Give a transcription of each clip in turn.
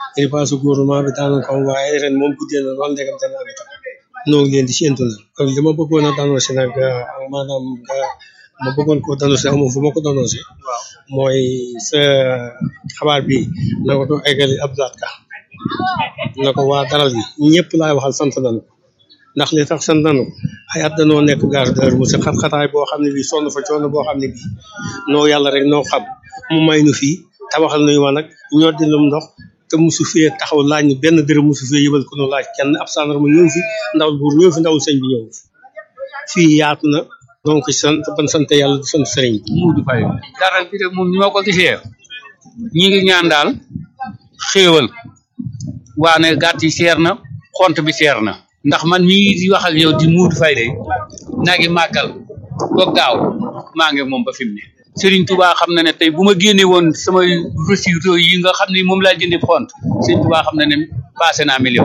dépense gouvernement bi daanu ko waaye ren moom guddee na lool ndegam dana am itam noo ngi leen di séentu nag kon li ma bëggoon a danoncé nag maanaam nga ma bëggoon ko danoncé amoon fu ma ko danoncé mooy sa xabaar bi na ko doon eggali Abdoulaye Ka na ko waa daral yi ñëpp laay waxal sant nañu ko ndax li tax sant nañu ko ay at danoo nekk gare de mu si xat-xataay boo xam ne bii sonn fa coono boo xam ne bii noo yàlla rek noo xam mu may nu fii tabaxal nuyu ma nag ñoo di lum ndox te musu fee taxaw laaj ñu benn dërëm musu fee yëbal ko nu laaj kenn ab sandarma ñëw fi ndaw buur ñëw fi ndaw sëñ bi ñëw fi fii yaatu na donc sant ban sant yàlla di sant sëriñ bi Muudu Faye daral bi rek moom ni ma ko gisee ñi ngi ñaan daal xéewal waane gàtt yi seer na xont bi seer na ndax man mii di wax ak yow di Muudu Faye de naa ngi màggal ba gaaw maa ngi moom ba fi mu ne Serigne Touba xam na ne tey bu ma génne woon samay reçu yi nga xam ne moom laa jëndee xont Serigne Touba xam na ne passé naa million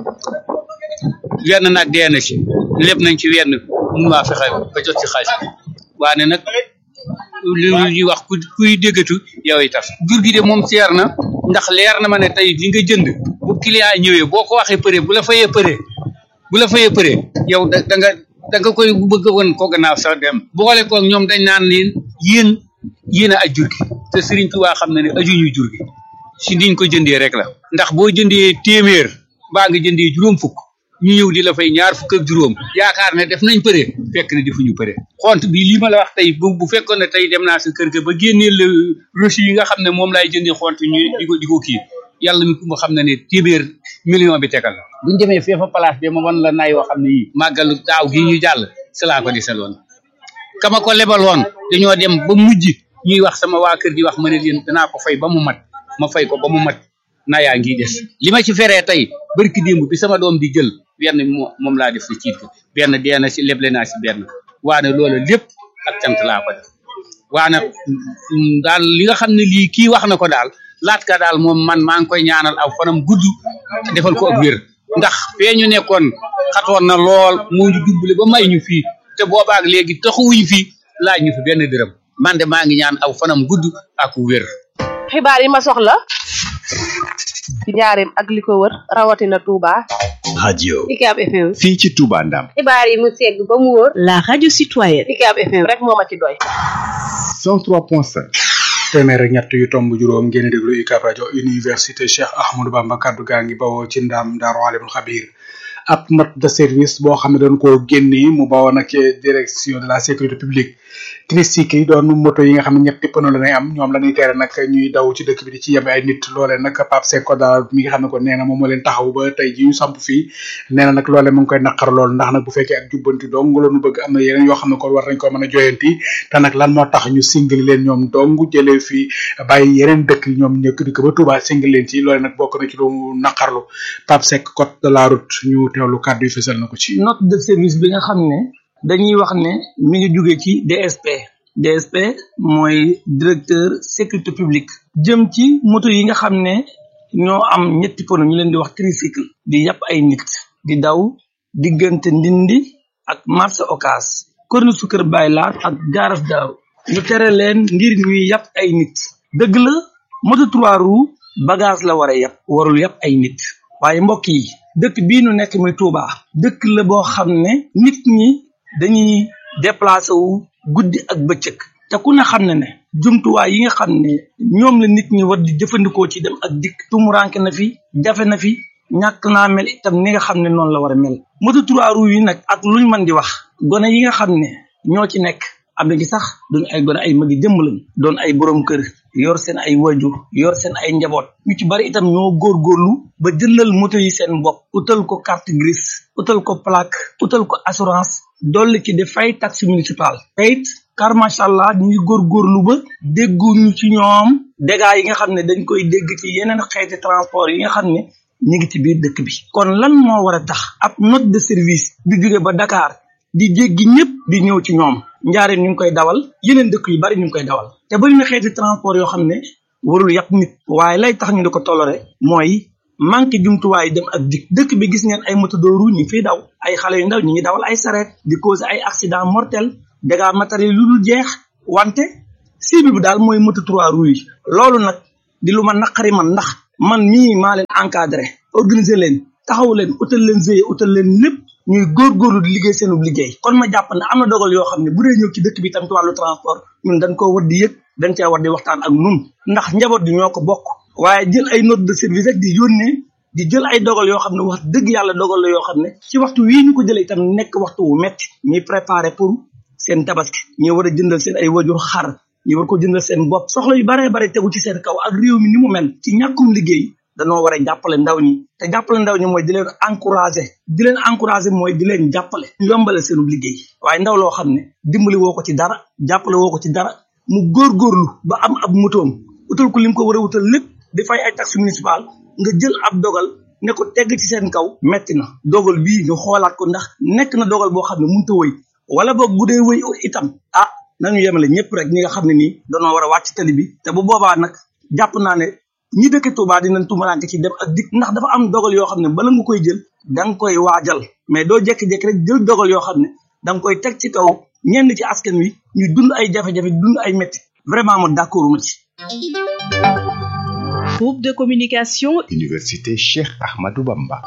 wenn nag dee na ci lépp nañ ci wenn mun maa fexe ba jot ci xaalis bi waane nag li ñuy wax ku kuy déggatu yow itam jur gi de moom seer na ndax leer na ma ne tey li nga jënd bu client yi ñëwee boo ko waxee përe bu la fayee përe bu la fayee përe yow da da nga da nga koy bëgg woon ko gannaaw sax dem boole ko ñoom dañ naan leen yéen yéen a aj jur gi te Serigne Touba xam na ne ajuñu jur gi si niñ ko jëndee rek la ndax boo jëndee téeméer baa nga jëndee juróom fukk ñu ñëw di la fay ñaar fukk ak juróom yaakaar ne def nañ përe fekk ne defuñu përe xont bi li ma la wax tey bu bu fekkoon ne tey dem naa sa kër ga ba génneel la reçu yi nga xam ne moom laay jëndee xont ñu di ko di ko kii yàlla mi ku ma xam ne ne téeméer million bi tegal la buñ demee fee fa place bi ma wan la nay yoo xam ne yii màggalu daaw gii ñu jàll si laa ko desaloon kama ko lebaloon dañoo dem ba mujj ñuy wax sama waa kër di wax ma ne leen danaa ko fay ba mu mat ma fay ko ba mu mat na yaa ngi des li ma ci feree tey barki démb bi sama doom di jël benn moo moom laa def si ciit ko benn dee na si leble naa si benn waane loola lépp ak cant laa ko def waane daal li nga xam ne lii kii wax na ko daal laat ka daal moom man maa ngi koy ñaanal aw fanam gudd defal ko ak wér ndax fee ñu nekkoon xatoon na lool moo ñu dubbale ba may ñu fii te boobaak léegi taxawuñu fii laaj ñu fi benn dërëm man de maa ngi ñaan aw fanam gudd ak wér xibaar yi ma soxla ci njaareem ak li ko wër rawatina Touba. radio Ucab FM. fii ci Touba Ndam xibaar yi mu segg ba mu wóor. La radio citoyenne. Ucab FM rek moo ma ci doy. 103.5 téeméer ak ñett yu tomb juróom ngeen di déglu UCAB rajo université Cheikh Ahmadou Bamba kaddu gaa ngi bawoo ci ndam Daaru Alimul Xabir ab note de service boo xam ne dañ koo génnee mu bawoo nag ci direction de la sécurité publique tricycle yi doon moto yi nga xam ne ñetti pneu la nay am ñoom la ñuy tere nag ñuy daw ci dëkk bi di ci yebe ay nit loolee nag Pape Seck daal mi nga xam ne ko nee na moom moo leen taxaw ba tey ji ñu samp fii nee na nag loolee mu ngi koy naqar lool ndax nag bu fekkee ak jubbanti dong la ñu bëgg am na yeneen yoo xam ne kon war nañ ko mën a joyanti te nag lan moo tax ñu singali leen ñoom dong jëlee fii bàyyi yeneen dëkk yi ñoom ñëkk dëkk ba Touba singali leen ci loolee nag bokk na ci lu naqarlu Pape Seck code de la route ñu teewlu kàddu yi fësal na ko ci note de service bi nga xam ne dañuy wax ne mi ngi jóge ci DSP DSP mooy directeur sécurité publique jëm ci moto yi nga xam ne ñoo am ñetti pono ñu leen di wax tricycle di yàpp ay nit di daw diggante ndindi ak marché Ocass korni su kër Baay Laat ak gaaraf daaw ñu tere leen ngir ñuy yàpp ay nit dëgg la moto trois roues bagage la war a yàpp warul yàpp ay nit waaye mbokk yi dëkk bii nu nekk muy Touba dëkk la boo xam ne nit ñi dañuy déplacé wu guddi ak bëccëg te ku ne xam ne ne jumtuwaay yi nga xam ne ñoom la nit ñi war di jëfandikoo ci dem ak dikk tumuranke na fi jafe na fi ñàkk naa mel itam ni nga xam ne noonu la war a mel moto trois roues yi nag ak luñ mën di wax gone yi nga xam ne ñoo ci nekk am na ci sax duñ ay gone ay magi jëmm lañ doon ay borom kër yor seen ay wajur yor seen ay njaboot ñu ci bari itam ñoo góorgóorlu ba jëndal moto yi seen bopp utal ko carte grise utal ko plaque utal ko assurance dolli ci di fay taxe municipal teyit car macha allah ñu ngi góorgóorlu ba dégguñu ci ñoom dégâts yi nga xam ne dañ koy dégg ci yeneen xeeti transport yi nga xam ne ñu ngi ci biir dëkk bi kon lan moo war a tax ab note de service di jóge ba Dakar di jéggi ñëpp di ñëw ci ñoom njaareen ñu ngi koy dawal yeneen dëkk yu bari ñu ngi koy dawal te bari na xeeti transport yoo xam ne warul yàpp nit waaye lay tax ñu di ko toléré mooy manque jumtuwaay dem ak dik dëkk bi gis ngeen ay moto de roue ñu ngi fiy daw ay xale yu ndaw ñu ngi dawal ay sareet di cause ay accident mortel dégâts matériels yu dul jeex wante cible bi daal mooy moto trois roues yi loolu nag di lu ma naqari man ndax man mii maa leen encadré organiser leen taxaw leen utal leen veillé utal leen lépp ñuy góorgóorlu di liggéey seenu liggéey kon ma jàpp ne am na dogal yoo xam ne bu dee ñëw ci dëkk bi tam ci wàllu transport ñun dañ koo war di yëg dañ cee war di waxtaan ak nun ndax njaboot gi ñoo ko bokk waaye jël ay note de service rek di yónnee di jël ay dogal yoo xam ne wax dëgg yàlla dogal la yoo xam ne ci waxtu wii ñu ko jëlee itam nekk waxtu wu metti ñuy préparé pour seen tabaski ñi war a jëndal seen ay wajur xar ñi war ko jëndal seen bopp soxla yu baree bare tegu ci seen kaw ak réew mi ni mu mel ci ñàkkum liggéey danoo war a jàppale ndaw ñi te jàppale ndaw ñi mooy di leen encouragé di leen encouragé mooy di leen jàppale yombale seenu liggéey waaye ndaw loo xam ne dimbali woo ko ci dara jàppale woo ko ci dara mu góorgóorlu ba am ab motoom utal ko lim ko war a wutal lépp di fay ay taxe municipal nga jël ab dogal ne ko tegg ci seen kaw metti na dogal bii ñu xoolaat ko ndax nekk na dogal boo xam ne mënut a wëy wala boog bu dee wëy itam ah nañu yemale ñëpp rek ñi nga xam ne nii danoo war a wàcc tali bi te bu boobaa nag jàpp naa ne ñi dëkk Touba dinañ tumaranke ci dem ak dikk ndax dafa am dogal yoo xam ne bala nga koy jël da nga koy waajal mais doo jékki-jékki rek jël dogal yoo xam ne da nga koy teg ci kaw ñenn ci askan wi ñu dund ay jafe-jafe dund ay métti vraiment mo d'accord ma ci Groupe de communication Université Cheikh Ahmadou Bamba.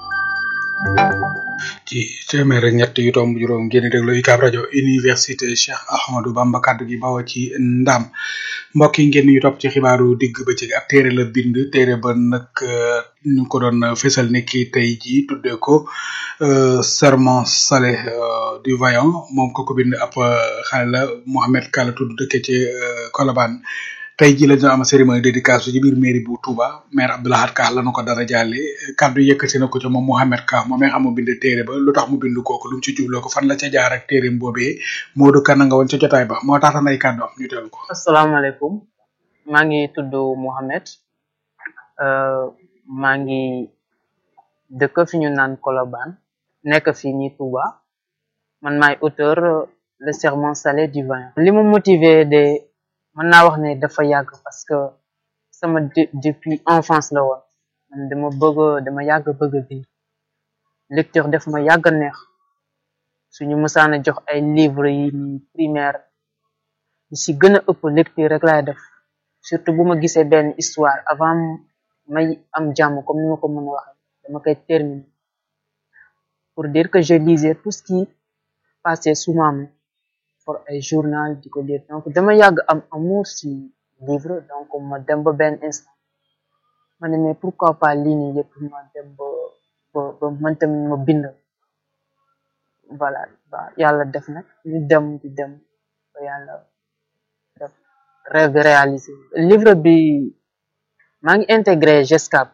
ci téeméer ak ñett yu tomb juróom ngeen di déglu UCAB rajo université Cheikh Ahmadou Bamba kaddu gi bawoo ci ndam mbokk yi ngeen ñu topp ci xibaaru digg bëccëg ab téere la bind téere ba nag ñu ko doon fésal ni ki tey jii tuddee ko serment salé du vaillant moom ko ko bind ab xale la Mohamed Kala tudd dëkke ci Colobane tey jii la ñu am cérémonie dédicace ci biir mairie bu Touba maire Abdoulahad Ka la nu ko dara jàlle kaddu yëkkati na ko ca moom Mohamed Ka moom mi xam mu bind téere ba lu tax mu bind kooku lu mu ci jubloo ko fan la ca jaar ak téereem boobee Modou Kane nga woon ca jotaay ba moo taxtan ay kàddu am ñu teelu ko asalaamaaleykum maa ngi tudd Mohamed maa ngi dëkk fi ñu naan Colobane nekk fii nii Touba man maay auteur le serment salé du vin li ma motivé de mën naa wax ne dafa yàgg parce que sama depuis enfance la woon man dama bëgg dama yàgg bëgg bind lecture def ma yàgg neex suñu mësaana jox ay livre yi ni primaire li si gën a ëpp lecture rek laay def surtout bu ma gisee benn histoire avant may am jàmm comme ni ma ko mën a waxee dama koy terminer pour dire que je lisais tout ce qui passait sous ma main pour ay journal di ko lire donc dama yàgg am amour si livre donc ma dem ba benn instant ma ne mais pourquoi pas lii nii yëpp ma dem ba ba ba man tamit ma bind voilà ba yàlla def nag ñu dem di dem ba yàlla def rêve bi réalisé livre bi maa ngi intégré GESCAP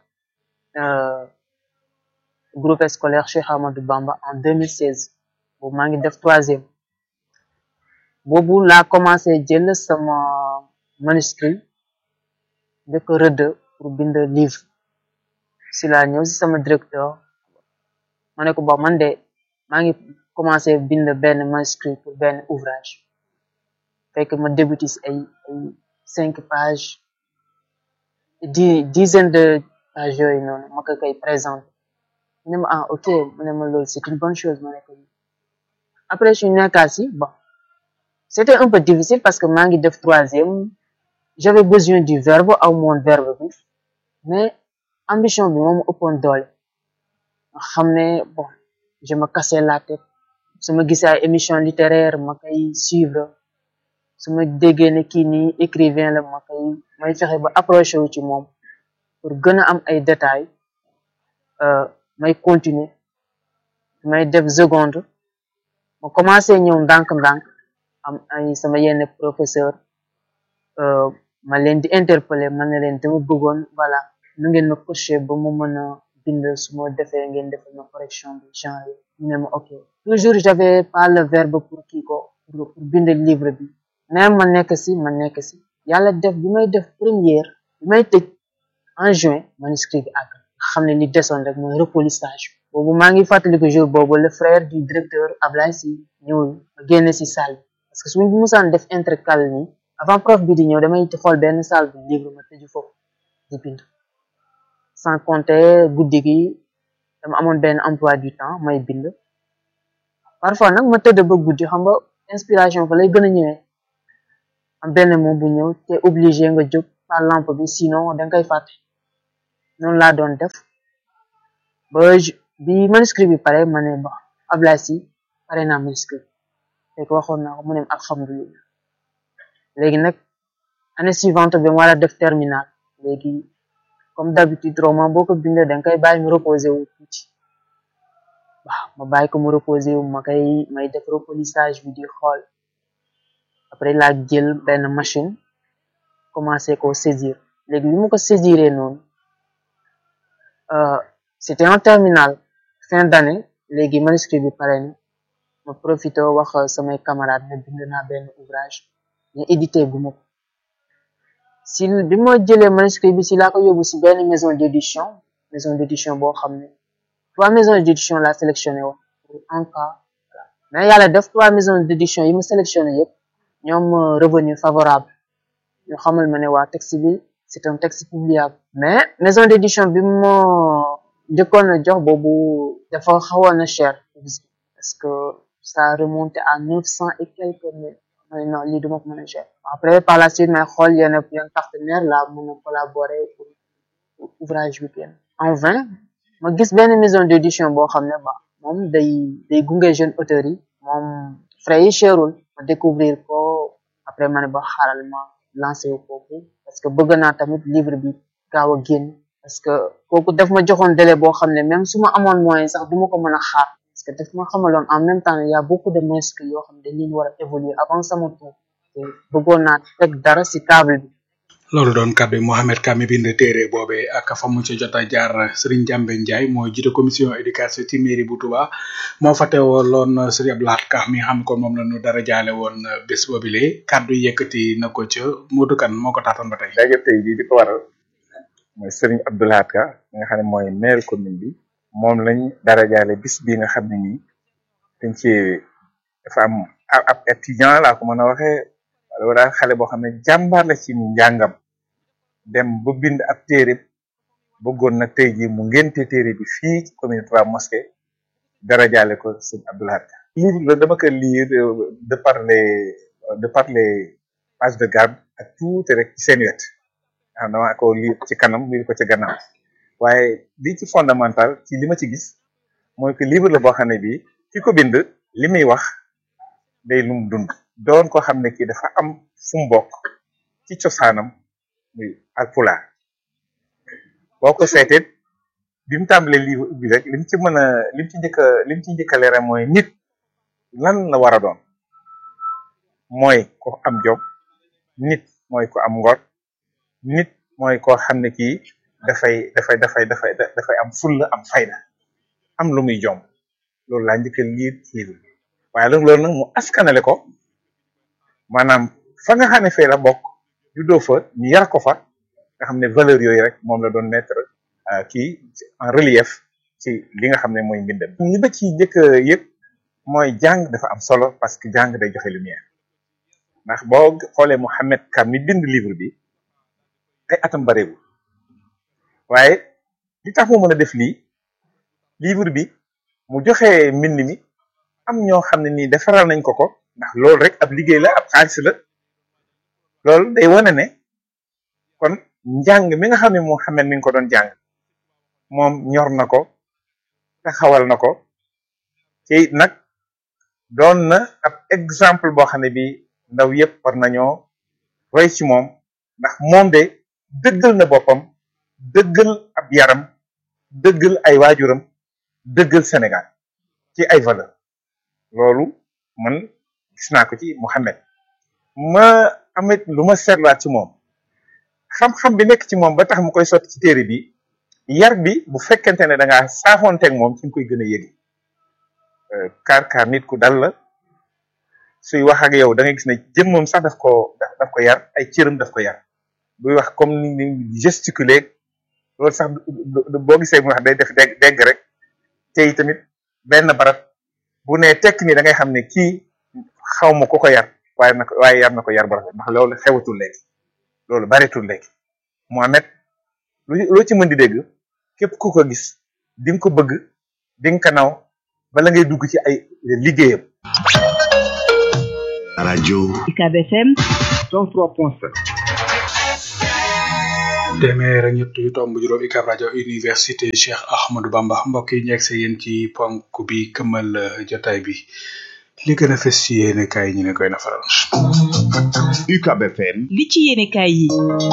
groupe scolaire Cheikh Amadou Bamba en 2016 boobu maa ngi def troisième boobu laa commencé jël sama manuscrit de ko rëdd pour bind livre si laa ñëw si sama directeur ma ne ko bon man de maa ngi commencé bind benn manuscrit pour benn ouvrage fekk ma débuté si ay ay cinq pages dix dizaine de pages yooyu noonu ma ko koy présenté mu ne ma ah ok mu ne ma loolu c'est une bonne chose ma ne ko après su nekkaa si bon c'était un peu difficile parce que maa ngi def troisième j'avais besoin du verbe aw moon verbe bi mais ambition bi moom ëppoon doole nga xam ne bon je me cassais la tête su ma gisee ay émission littéraire ma koy suivre su ma déggee ne kii nii écrivain la ma koy may fexe ba approché wu ci moom pour gën a am ay détails may continuer may def seconde ma commencé ñëw ndànk-ndànk am ay sama yenn professeur ma leen di interpeller ma ne leen dama bëggoon voilà nu ngeen ma coacher ba mu mën a bind su ma defee ngeen defal ma correction bi genre ñu ne ma ok toujours j'avais pas le verbe pour kii ko pour bind livre bi mais ma nekk si ma nekk si yàlla def bi may def première bi may tëj en juin manuscrit bi àgg xam ne li desoon rek mooy repolissage boobu maa ngi fàttaliku jour boobu le frère du directeur Ablaye si ñëwul ma génn si salle parce que suñu musaan def intercal nii avant prof bi di ñëw damay xool benn salle bi livre ma tëju foofu di bind sans compter guddi gi dama amoon benn emploi du temps may bind parfois nag ma tëdd ba guddi xam nga inspiration fa lay gën a ñëwee am benn mot bu ñëw te obligé nga jóg par lampe bi sinon danga koy fàtte noonu laa doon def ba bi manuscrit bi pare ma ne ba Ablaye si pare naa manuscrit fekk waxoon naa ko mu ne alhamdulilah léegi nag année suivante bi ma war a def terminal léegi comme d'habitude roman boo ko bindee da nga koy bàyyi mu reposé wu tuuti waaw ma bàyyi ko mu reposé wu ma koy may def repolissage bi di xool après laa jël benn machine commencé ko saisir léegi li mu ko saisiré noonu c'était en terminal fin d'année léegi manuscrit bi pare na ma profité wax samay camarades ne bind naa benn ouvrage mais édité gu ma ko si bi ma jëlee manuscrit bi si laa ko yóbbu si benn maison d'édition maison d'édition boo xam ne trois maisons d'édition laa sélectionné woon pour un cas mais yàlla def trois maisons d'édition yi ma sélectionné yëpp ñoom revenu favorable ñu xamal ma ne waa texte bi c'est un texte publiable mais maison d'édition bi ma njëkkoon a jox boobu dafa xawoon na cher parce que ça remonte à neuf cent et quelques mille ma ne non lii duma ko mën a cher après par la suite may xool yenn yenn partenaire la mën a collaborer pour ouvrage bi génn en vain ma gis benn maison d'édition boo xam ne ba moom day day gunge jeune auteurs yi moom frais yi cherul ma découvrir ko après ma ne ba xaaral ma lancé wu kooku parce que bëgg naa tamit livre bi gaaw a génn parce que kooku daf ma joxoon délai boo xam ne même su ma amoon moyen sax duma ko mën a xaar parce que daf ma xamaloon en même temps il y a beaucoup de manuscrits yoo xam ne dañ leen war a évoluer avant sama tour te bëggoon naa teg dara ci table bi loolu doon kàddu yi Mohamed Ka mi bind téere boobee ak fa mu ci jot a jaar Serigne Jambe Ndiaye mooy jiite commission éducation ci mairie bu Touba moo fa teewaloon Serigne Abdoulaye Ka mi nga xam ko moom la ñu dara jaale woon bés boobile kàddu yëkkati na ko ca Modou Kane moo ko taatoon ba tey. daje tey bii di ko waral mooy Serigne Abdoulaye Ka mi nga xam ne mooy maire commune bi moom lañ dara jaale bis bi nga xam ne nii dañ ci dafa am ab étudiant laa ko mën a waxee wala daal xale boo xam ne jàmbaar la ci njàngam. dem ba bind ab téere bëggoon nag tey jii mu ngénte téere bi fii ci commune Touba Mosquée dara jaale ko sëñ Abdoulaye Ka livre la dama ko lire de par les de par les pages de garde ak tuuti rek ci seen wet xam dama ko lire ci kanam lire ko ci gannaaw waaye li ci fondamental ci li ma ci gis mooy que livre la boo xam ne bii ki ko bind li muy wax day lu mu dund doon ko xam ne kii dafa am fu mu bokk ci cosaanam muy alpulaar boo ko seetee bi mu tàmbalee livre bi rek lim ci mën a lim ci njëkk a lim ci njëkk a leeral mooy nit lan la war a doon mooy ko am jom nit mooy ko am ngor nit mooy koo xam ne kii dafay dafay dafay dafay dafay am fulla am fayda am lu muy jom loolu laa njëkk a liir livre bi waaye loolu nag mu askanale ko maanaam fa nga xam ne fee la bokk juddoo fa ñu yar ko fa nga xam ne valeur yooyu rek moom la doon mettre kii en relief ci li nga xam ne mooy mbindam li ba ci njëkk yëpp mooy jàng dafa am solo parce que jàng day joxe lumière ndax boo xoolee Mohamed Ka mi bind livre bi ay atam bareewul waaye li tax mu mën a def lii livre bi mu joxe mbind mi am ñoo xam ne nii defaral nañ ko ko ndax loolu rek ab liggéey la ab xaalis la loolu day wane ne kon njàng mi nga xam ne Mouhamed mi ngi ko doon jàng moom ñor na ko taxawal na ko te it nag doon na ab exemple boo xam ne bi ndaw yëpp war nañoo roy ci moom ndax moom de dëggal na boppam dëggal ab yaram dëggal ay waajuram dëggal Sénégal ci ay valeur loolu man gis naa ko ci Mouhamed ma amit lu ma seetlaat ci moom xam-xam bi nekk ci moom ba tax mu koy sotti ci téere bi yar bi bu fekkente ne da ngaa saafoonteeg moom ci nga koy gën a yëge kaar kaar nit ku dal la suy wax ak yow da ngay gis ne jëmmam sax daf ko daf ko yar ay cëram daf ko yar buy wax comme ni ni gesticuler loolu sax boo gisee mu wax day def dégg dégg rek te tamit benn barab bu ne tekk ni da ngay xam ne kii xaw ma ku ko yar waaye na ko waaye yar na ko yar ba rafet ndax loolu xewatul léegi loolu bareetul léegi Mohamed lu loo ci mën di dégg képp ku ko gis di nga ko bëgg di nga ko naw bala ngay dugg ci ay liggéeyam. rajo UCAB FM 103.7 téeméer ak ñett yu tomb juróom UCAB rajo université Cheikh Ahmadou Bamba mbokk yi ñu egg yéen ci ponk bi këmal jotaay bi li gën a fës ci yéene kaay ñu ne koy nafaral. UCAB FM. li ci yéene kaay yi.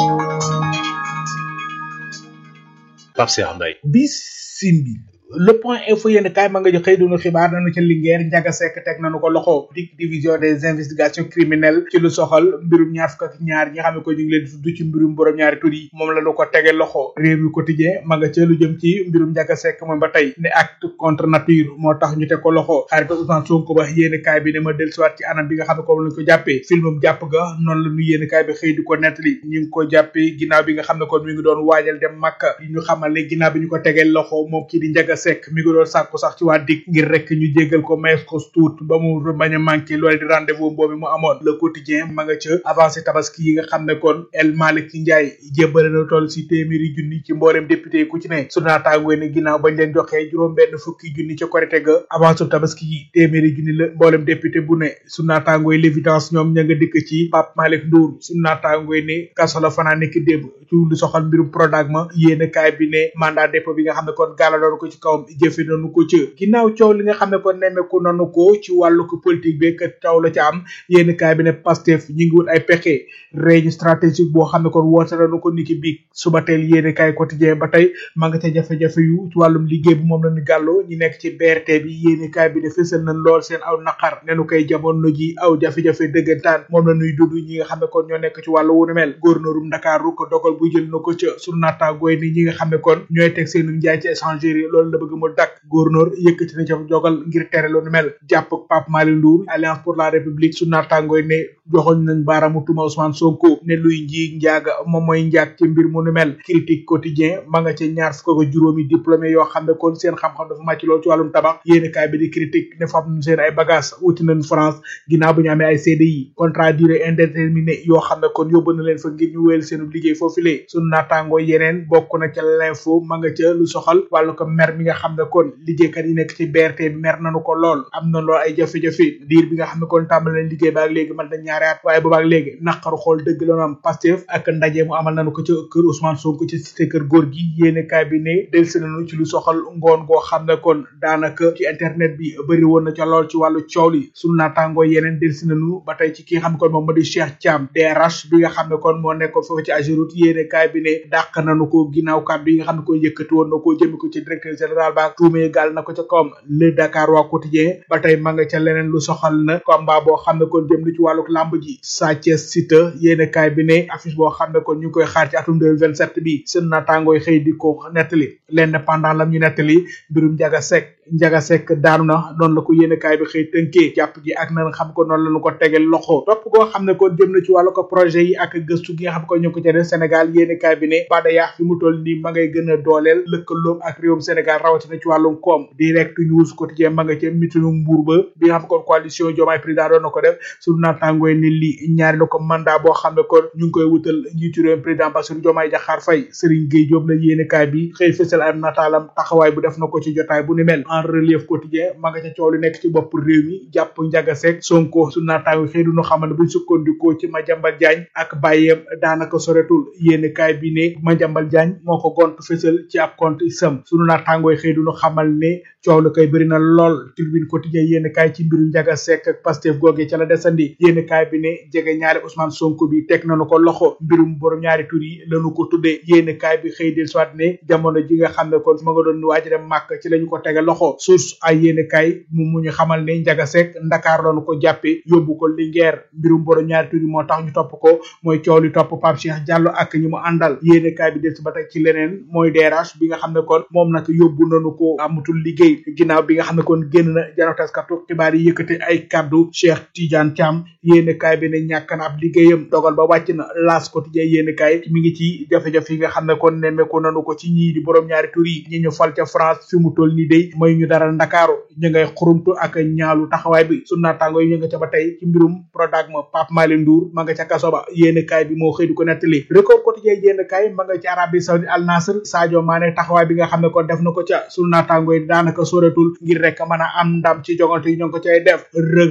Pape Cheikh Mbaye. bisimbi le point info yéen kaay ma nga jox xëy dunu xibaar nañu ca Linguère Ndiaga Seck teg nañu ko loxo dik division des investigations criminelles ci lu soxal mbirum ñaar fukk ak ñaar ñi nga xam ne ko ñu ngi leen di tudd ci mbirum borom ñaari tur yi moom la ñu ko tege loxo réew mi quotidien ma nga ca lu jëm ci mbirum Ndiaga Seck moom ba tey ne acte contre nature moo tax ñu teg ko loxo xarit Ousmane Sonko ba yéen kaay bi ne ma dellusiwaat ci anam bi nga xam ne ko lañ ko jàppee filmum jàpp ga noonu la ñu yéen kaay bi xëy di ko nettali ñu ngi ko jàppee ginnaaw bi nga xam ne kon mi ngi doon waajal dem Makka ñu xamal ne ginnaaw bi ñu ko tegee loxo moom kii di Ndiaga Seck mi ngi doon sàkku sax ci waa dik ngir rek ñu jéggal ko mayees ko tuut ba mu bañ a manqué loolu di rendez-vous boobu mu amoon le quotidien ma nga ca avancé tabaski yi nga xam ne kon El Malick Ndiaye jébbale na toll si téeméeri junni ci mboolem député ku ci ne su naataangoo ne ginnaaw bañ leen joxee juróom benn fukki junni ca korite ga avancé tabaski yi téeméeri junni la mboolem député bu ne su naataangoo l'évidence ñoom ña nga dikk ci Pape Malick Ndour su naataangoo ne kaso la fanaa nekk démb ci lu soxal mbirum Prodac ma yéen kaay bi ne mandat dépôt bi nga xam ne kon gaala doon ko ci kawam jëfe nañu ko ci ginnaaw coow li nga xam ne kon nemmeeku nanu ko ci wàllu ko politique bi que coow la ci am yénn kaay bi ne Pastef ñi ngi wut ay pexe réunion stratégique boo xam ne kon woote nañu ko niki biig suba teel yénn kaay quotidien ba tey ma nga ca jafe-jafe yu ci wàllum liggéey bi moom lañu gàlloo ñi nekk ci BRT bi yénn kaay bi ne fësal nañ lool seen aw naqar nenu koy jamono ji aw jafe-jafe dëggantaan moom la ñuy dudd ñi nga xam ne kon ñoo nekk ci wàllu wunu mel gouverneurum Ndakaaru ko dogal bu jël na ko ca sunu naataangooy ni ñi nga xam ne kon ñooy teg seenu njaay ci échanger yi loolu la bëgg mu dakk gouverneur yëkkati na ca jogal ngir tere loolu mel jàpp Pape Malick Ndour alliance pour la république su naataangooy ne joxoñ nañ baaraamu tuma Ousmane Sonko ne luy njiig njaaga moom mooy njaag ci mbir mu nu mel critique quotidien ma nga ca ñaar fukk ak juróomi diplômé yoo xam ne kon seen xam-xam dafa màcc lool ci wàllum tabax yéeni kaay bi di critique ne fam seen ay bagage wuti nañ France ginnaaw bu ñu amee ay CDI contrat durée indéterminé yoo xam ne kon yóbbu na leen fa ngir ñu wéyal seenu liggéey foofu lee sunu naataangoo yeneen bokk na ca l'info ma nga ca lu soxal wàllu ko mer mi nga xam ne kon liggéeykat yi nekk ci BRT bi mer nañu ko lool am na lool ay jafe-jafe diir bi nga xam ne kon tàmbal nañ liggéey ba ak léegi man dañ ñaari at waaye boobaak léegi naqaru xool dëgg la am Pastef ak ndaje mu amal nañu ko ca kër Ousmane Sonko ci cité kër góor gi yéene kaay bi ne delsi nañu ci lu soxal ngoon goo xam ne kon daanaka ci internet bi bëri woon na ca lool ci wàllu coow li sunu naataangoo yeneen delsi nañu ba tey ci ki nga xam ne kon moom moo di Cheikh Thiam DRH bi nga xam ne kon moo nekkoon foofu ci Ageroute yéene kaay bi ne dàq nañu ko ginnaaw kàddu yi nga xam ne koy yëkkati woon na ko jëmi ko ci directeur général ba tuumee gaal na ko ca kawam le Dakar waa quotidien ba tey ma nga ca leneen lu soxal na combat boo xam ne kon jëm na ci wàllu lamb ji Sa Thiès Siteu yéene kaay bi ne affiche boo xam ne kon ñu ngi koy xaar ci atum 2027 bi seen naataangooy xëy di ko nettali l'indépendant lam ñu nettali mbirum Ndiaga Seck Ndiaga Seck daanu na noonu la ko yéene kaay bi xëy tënkee jàpp gi ak na xam ko noonu la ñu ko tegel loxo topp goo xam ne kon jëm na ci wàllu ko projet yi ak gëstu gi nga xam ko ñu ko ca def Sénégal yéene kaay bi ne Bada Yaax fi mu toll nii ma ngay gën a dooleel lëkkaloom ak réewum Sénégal rawatina ci wàllum koom direct news quotidien ma nga ca mitinu mbuur ba bi nga xam kon coalition Diomaye président doon na ko def suñu naatangooy ni li ñaari la ko mandat boo xam ne kon ñu ngi koy wutal njiitu réewum président Bassirou Diomaye Diakhar Faye Serigne Gueye Diop la yéene kaay bi xëy fësal am nataalam taxawaay bu def na ko ci jotaay bu ni mel en relief quotidien ma nga ca coow li nekk ci bopp réew mi jàpp Ndiaga Seck Sonko su naataango xëy du ñu xamal ne buñ sukkandikoo ci Madiambal Diagne ak bàyyeem daanaka soretul yéene kaay bi ne Madiambal Diagne moo ko gont fësal ci ab compte isam sunu naataangooy xëy du ñu xamal ne coow la koy bëri na lool tribune quotidien yéene kaay ci mbiru Ndiaga Seck ak Pastef googee ca la desandi yéene kaay bi ne jege ñaari Ousmane Sonko bi teg nañu ko loxo mbirum borom ñaari tur yi lañu ko tuddee yéene kaay bi xëy del soit ne jamono ji nga xam ne kon ma nga doon waaj dem màkk ci lañu ko tege loxo source ay yéene kaay mu mu ñu xamal ne Ndiaga Seck Ndakaar lañu ko jàppe yóbbu ko Linguère mbirum borom ñaari tur yi moo tax ñu topp ko mooy coow li topp Pape Cheikh Diallo ak ñi mu àndal yéene kaay bi del si ba tey ci leneen mooy DRH bi nga xam ne kon moom nag yóbbu nañu ko amatul liggéey ginnaaw bi nga xam ne kon génn na jano taskatu xibaar yi yëkkate ay kaddu Cheikh Tidiane Thiam yéene kaay bi ne ñàkk na ab liggéeyam dogal ba wàcc na L'As quotidien yéene kaay mi ngi ci jafe-jafe yi nga xam ne kon nemmeeku nañu ko ci ñii di borom ñaari tur yi ñi ñu fal ca France fi mu toll nii day mooy ñu dara Ndakaaru ñu ngay xurumtu ak ñaalu taxawaay bi su naataango yi ñu nga ca ba tey ci mbirum Prodac ma Pape Malick Ndour ma nga ca kaso ba yéene kaay bi moo xëy di ko nettali record quotidien yéene kaay ma nga ci Arabie Saoudite Al Nasr Sadio Mané taxawaay bi nga xam ne kon def na ko ca su naataango yi daanaka soretul ngir rek mën a am ndam ci jogante yi ñoo ngi ko cay def rëg-rëg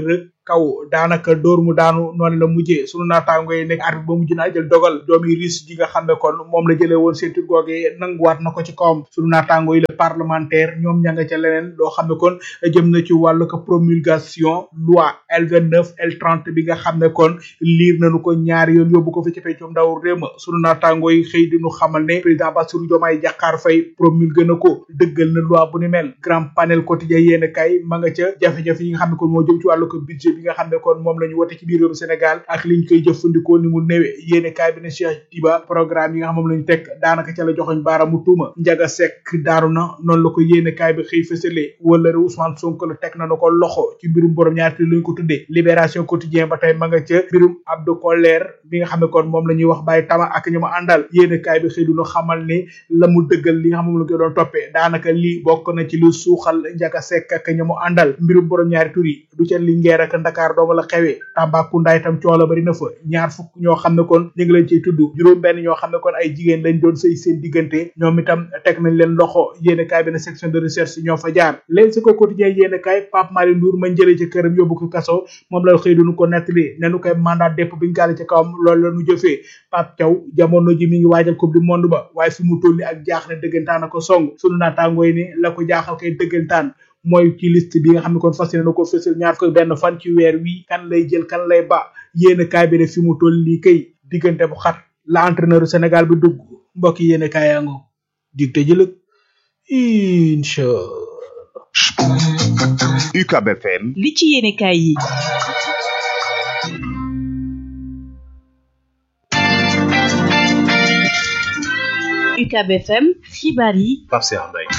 kaw daanaka dóor mu daanu noonu la mujjee sunu naataango yi nekk arbitre ba mujj naa jël dogal doomi russe ji nga xam ne kon moom la jëlee woon ceinture googee nanguwaat na ko ci kawam sunu naataango yi la parlementaire ñoom ña nga ca leneen loo xam ne kon jëm na ci wàllu ko promulgation loi L29 L30 bi nga xam ne kon liir nañu ko ñaari yoon yóbbu ko fi ci peccum ndaw réew ma sunu naataango yi xëy di ñu xamal ne président Bassirou Diomaye Diakhar Faye promulgué na ko dëggal na loi bu ni mel grand panel quotidien yéen kay ma nga ca jafe-jafe yi nga xam ne kon moo jëm ci wàllu ko budget bi nga xam ne kon moom la ñu wote ci biir réewum Sénégal ak liñ koy jëfandikoo ni mu néwe yéen kay bi ne Cheikh Diba programme yi nga xam moom la ñu teg daanaka ca la joxoñ baaramu tuuma Njaga Sekk daaru na noonu la ko yéen kay bi xëy fësale wala re Ousmane Sonko la teg na na ko loxo ci mbirum borom ñaari lañ ko tuddee libération quotidien ba tey ma nga ca mbirum Abdou Koller bi nga xam ne kon moom la ñuy wax Baye Tama ak ñu ma àndal yéen kay bi xëy du ñu xamal ni la mu dëggal li nga xam moom la ko doon toppee daanaka lii bokk na ci lu suuxal Njaga Sekk ak ñu mu àndal mbirum borom ñaari tur yi du ca Linguère ak Dakar dong la xewee Tambacounda itam coola bari na fa ñaar fukk ñoo xam ne kon ñu ngi leen ciy tudd juróom benn ñoo xam ne kon ay jigéen lañ doon sëy seen diggante ñoom itam teg nañ leen loxo yéen kaay bi ne section de recherche ñoo fa jaar leen si ko quotidien yéen kaay Pape Malick Ndour ma jëlee ci këram yóbbu ko kaso moom la xëy duñu ko nettali ne nu koy mandat dépôt biñ gàlle ci kawam loolu la nu jëfee Pape Thiaw jamono ji mi ngi waajal coupe du monde ba waaye fi mu tolli ak jaaxle dëggantaan a ko song sunu naataangoo yi ni la ko jaaxal kay dëggantaan mooy ci liste bi nga xam ne kon fas yéene na ko fësal ñaar ko benn fan ci weer wi kan lay jël kan lay ba yéen kaay bi ne fi mu toll nii kay diggante bu xat la entraîneur Sénégal bi dugg mbokk yéen kaay yaa ngo dig te jëlëg incha UCAB FM li ci yéene kaay yi UCAB FM xibaar yi Pape Cheikh Mbaye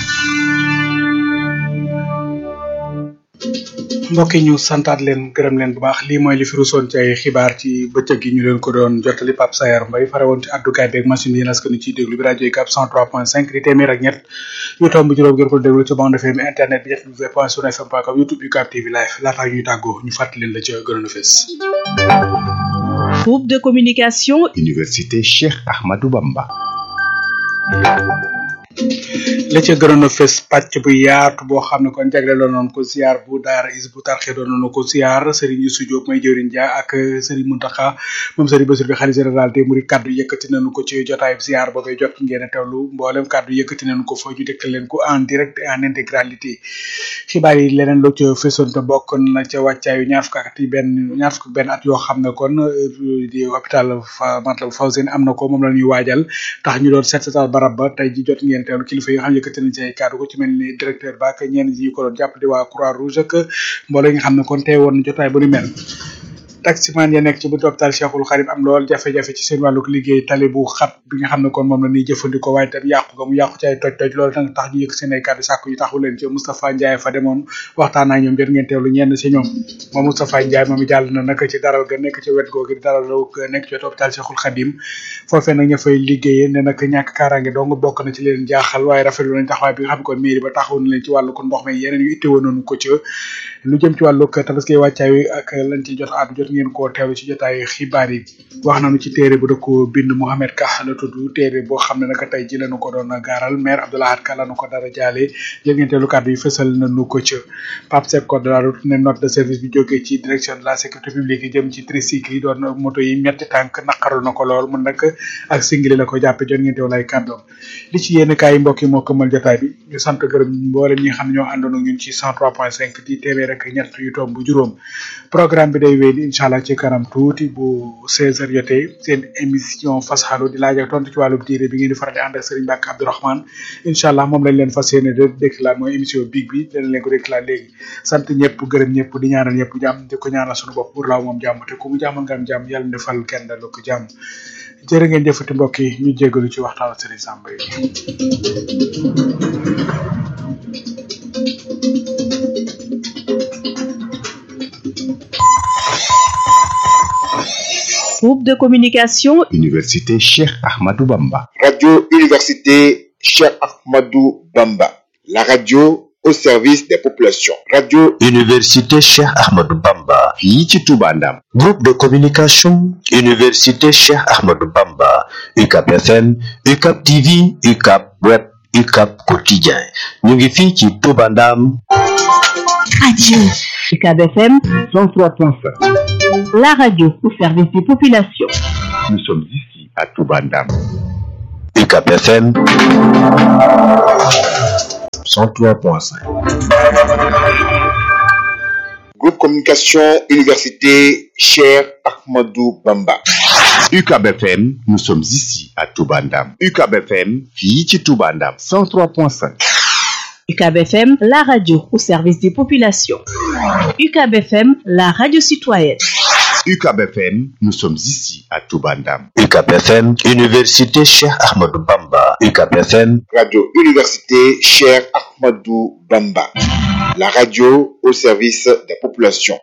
mbokk yi ñu santaat leen gërëm leen bu baax lii mooy li fi rusoon ci ay xibaar ci bëccëg gi ñu leen ko doon jottali Pape Sayar Mbaye fare woon ci addukaay beeg machine yi nas ko ni ciy déglu bi rajo yi cap 103.5 di téeméer ak ñett yu tomb juróom ngeen ko déglu ci bande FM internet bi www point sun fm point com youtube yu cap tv live laataa ñuy tàggoo ñu fàttali leen la ca gënoon a fees groupe de communication Université Cheikh Ahmadou Bamba la ca gënoon a fes pàcc bu yaatu boo xam ne kon jagleeloon nañ ko ziar bu daara is bu tarxe doon nañu ko ziar Serigne Youssou Diop may jëwriñ ja ak Serigne Mountakha moom Serigne Bassirou bi xalifa général des mourides kaddu yëkkati nañu ko ci jotaay ziar boobee jot ngeen a teewlu mboolem kaddu yëkkati nañu ko fa ñu dégtal leen ko en direct et en intégralité xibaar yi leneen lu ca fesoon te bokk na ca wàccaayu ñaar fukk ak benn ñaar fukk benn at yoo xam ne kon di hôpital Matlaboul Fawzeyni am na ko moom la ñuy waajal tax ñu doon set setal barab ba tey ji jot ngeen teewlu kilifa yi nga xam yëkkati nañ ci ay kàddu ko ci mel ni directeur ba ak ñenn ñi ko doon jàpp di waa croix rouge ak mbooloo yi nga xam ne kon teewoon na jotaay bu ni mel taximan ya nekk ci buntu hôpital Cheikhul Khadim am lool jafe-jafe ci seen wàlluk liggéey tali bu xat bi nga xam ne kon moom la ñuy jëfandikoo waaye tam yàqu ga mu yàqu ci ay toj toj loolu nag tax ñu yëkk seen ay kàddu sàkku yu taxu leen ci Moustapha Ndiaye fa demoon waxtaan ak ñoom jot ngeen teewlu ñenn si ñoom moom Moustapha Ndiaye moom jàll na nag ci daral ga nekk ci wet googu daral nekk ci wetu hôpital Cheikhul Khadim foofee nag ña fay liggéeyee ne nag ñàkk kaaraange dong bokk na ci leen jaaxal waaye rafetlu nañ taxawaay bi nga xam ne kon mairie ba taxaw na leen ci wàllu ko ndox mi yeneen yu itteewoon nañu ko ci lu jëm ci wàllu tabaski wàccaay ak lañ ci jot àddu jot ngeen koo teewlu ci jotaay xibaar yi wax nañu ci téere bu da ko bind Mohamed Ka la tudd téere boo xam ne nag tey ji lañu ko doon gaaral maire Abdoulahad Ka lañu ko dara jaale jël ngeen teewlu kàddu yi fësal nañu ko ca Pape Seck code de la route ne note de service bi jógee ci direction de la sécurité publique yi jëm ci tricycle yi doon moto yi ñetti tànk naqaru na ko lool mun nag ak singili la ko jàppe jot ngeen teewlu ay kàddoom li ci yéen kaay mbokk yi moo këmal jotaay bi ñu sant gërëm mboolem ñi nga xam ne ñoo àndoon ak ñun ci 103.5 di téeméer rek ñett yu tomb bu juróom programme bi day wéy di incha allah ci kanam tuuti bu 16 heures jotee seen émission fasxalu di laaj ak tontu ci wàllum diine bi ngeen di faral di ànd ak Serigne Mbacke Abdourahmane incha allah moom lañ leen fas yéene de déclare mooy émission big bi dana leen ko déclare léegi sant ñëpp gërëm ñëpp di ñaanal ñëpp jàmm di ko ñaanal suñu bopp pour laaw moom jàmm te ku mu jàmmal nga am jàmm yàlla defal kenn dalu ko jàmm jërë ngeen jëfati mbokk yi ñu jégalu ci waxtaan Serigne Samba yi groupe de communication Université Cheikh Ahmadou Bamba. Radio Université Cheikh Ahmadou Bamba. La radio au service des populations. Radio Université Cheikh Ahmadou Bamba. fii ci Touba Ndam. Groupe de communication Université Cheikh Ahmadou Bamba. UCAP FM, UCAP TV, UCAP Web, UCAP Quotidien. ñu ngi fii ci Touba Ndam. radio UCAB FM 103.5. la radio au service des populations. Nous sommes ici à Toubandam. UCAB FM 103.5. Groupe Communication Université Cher Ahmadou Bamba. UCAB FM, nous sommes ici à Toubandam. UCAB FM, fii ci Toubandam. 103.5. UCAB FM, la radio au service des populations. UCAB FM, la radio citoyenne. UCAB FM, nous sommes ici à Toubandam. UCAB FM Université Cheikh Ahmadou Bamba UCAB FM Radio Université Cher Ahmadou Bamba. La radio au service des populations.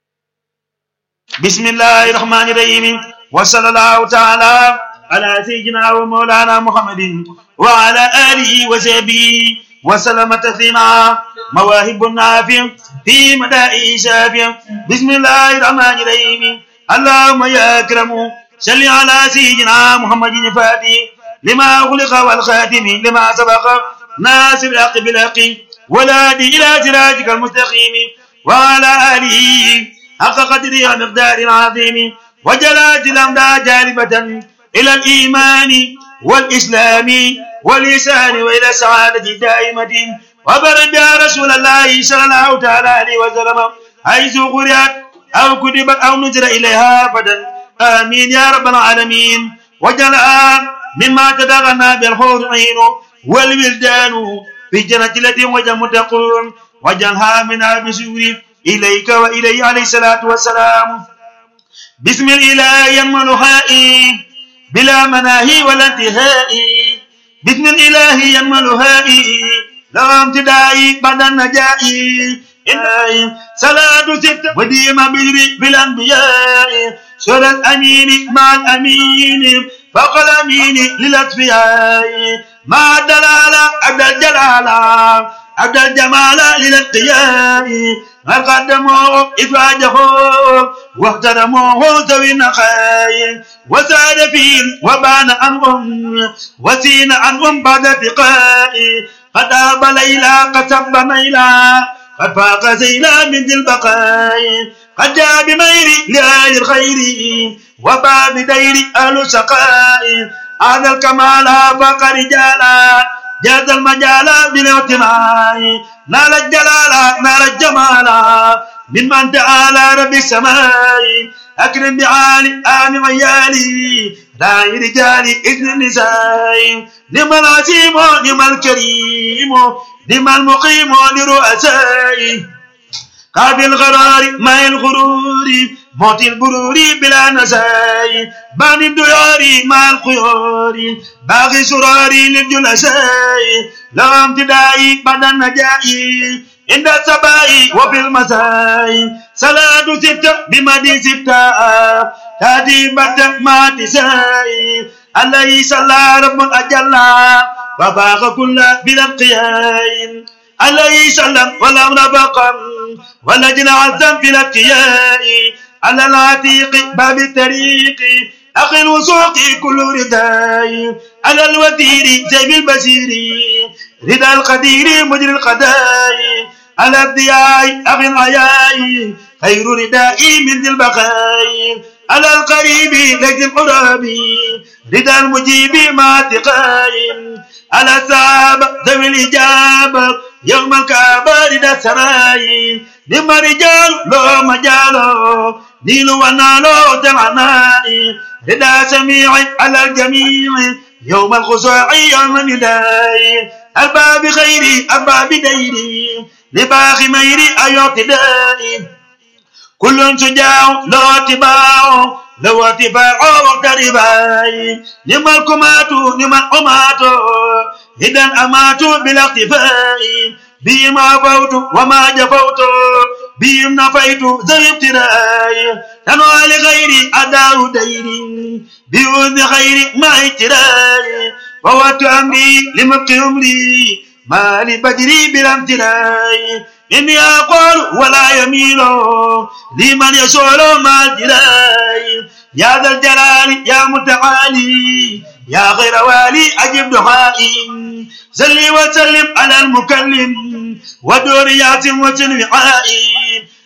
بسم الله الرحمن الرحيم وصلى الله تعالى على سيدنا ومولانا محمد وعلى آله وصحبه وسلم تسليما مواهب النافع في مدائه شافع بسم الله الرحمن الرحيم اللهم يا أكرم صل على سيدنا محمد الفاتح لما أغلق والخاتم لما سبق ناصر الحق بالحق والهادي إلى صراطك المستقيم وعلى آله حق قدره ومقدار عظيم وجلات الأمداد جالبة إلى الإيمان والإسلام والإحسان وإلى السعادة الدائمة وبرد يا رسول الله صلى الله تعالى عليه وسلم حيث قرأت أو كتبت أو نزل إليها أبدا آمين يا رب العالمين وجلها مما تدغنا بالحور عين والولدان في الجنة التي وجه متقون وجعلها من بسور إليك وإليه عليه الصلاة والسلام بسم الله ينملها بلا مناهي ولا انتهاء بسم الإله ينملها لا امتداء بعد النجاء إلهي صلاة ست وديم بجري بالأنبياء سورة الأمين مع الأمين فوق الأمين للأصفياء مع الدلالة عبد الجلالة عبد الجمال للاتقياء هل قدموا إفراجه واحترموه ذوي النخاي وساد فيهم وبان عنهم وسين عنهم بعد اتقاء قد أب ليلى قد سب ميلا قد فاق زيلا من ذي البقاء قد جاء بمير لآل الخير وباء بدير أهل السقاء هذا الكمال فاق رجالا جاز المجال بالاعتماء نال الجلال نال الجمال ممن تعالى رب السماء أكرم بعالي آل ويالي لا رجال إذن النساء نعم العظيم نعم الكريم نعم المقيم لرؤساء قابل الغرار ما الغرور موت البرور بلا نساي بان الديار مع الخيار باغي سراري للجلساء لا امتدائي بعد النجاء عند الصباح وفي المساء صلاة ستة بمدي ستة تاتي بات ما تساي عليه صلى رب أجل وباغ كل بلا انقياء عليه سلم ولا نبقى ولا جناح الذنب في الابتياء على العتيق باب الطريق أخي الوثوق كل رداء على الوتير زيب البشير رضا القدير مجري القضاء على الضياء أخي العياء خير ردائي من ذي البقاء على القريب لجد القراب رضا المجيب مع اتقاء على الصعب ذوي الإجابة يوم الكعبة رضا السراي نما رجال لو مجالو نيل ونالو دمعناي رضا سميع على الجميع يوم الخصوع يوم النداء الباب خيري الباب ديري لباخ ميري أيو اقتدائي كل شجاع لو اتباع لو اتباع وقت رباي نما الكمات نما الأمات إذا أمات بلا اقتفاء بما فوت وما جفوت بهم نفيت ذوي ابتلاء تنوى لغيري أداء ديري بوذن خير ما اتراء فوات أمري لمبقي أمري ما لبجري بلا امتلاء إني أقول ولا يميل لمن يسول ما الجلال يا ذا الجلال يا متعالي يا غير والي أجب دعائي صلي وسلم على المكلم ودور ياسم وسلم عائي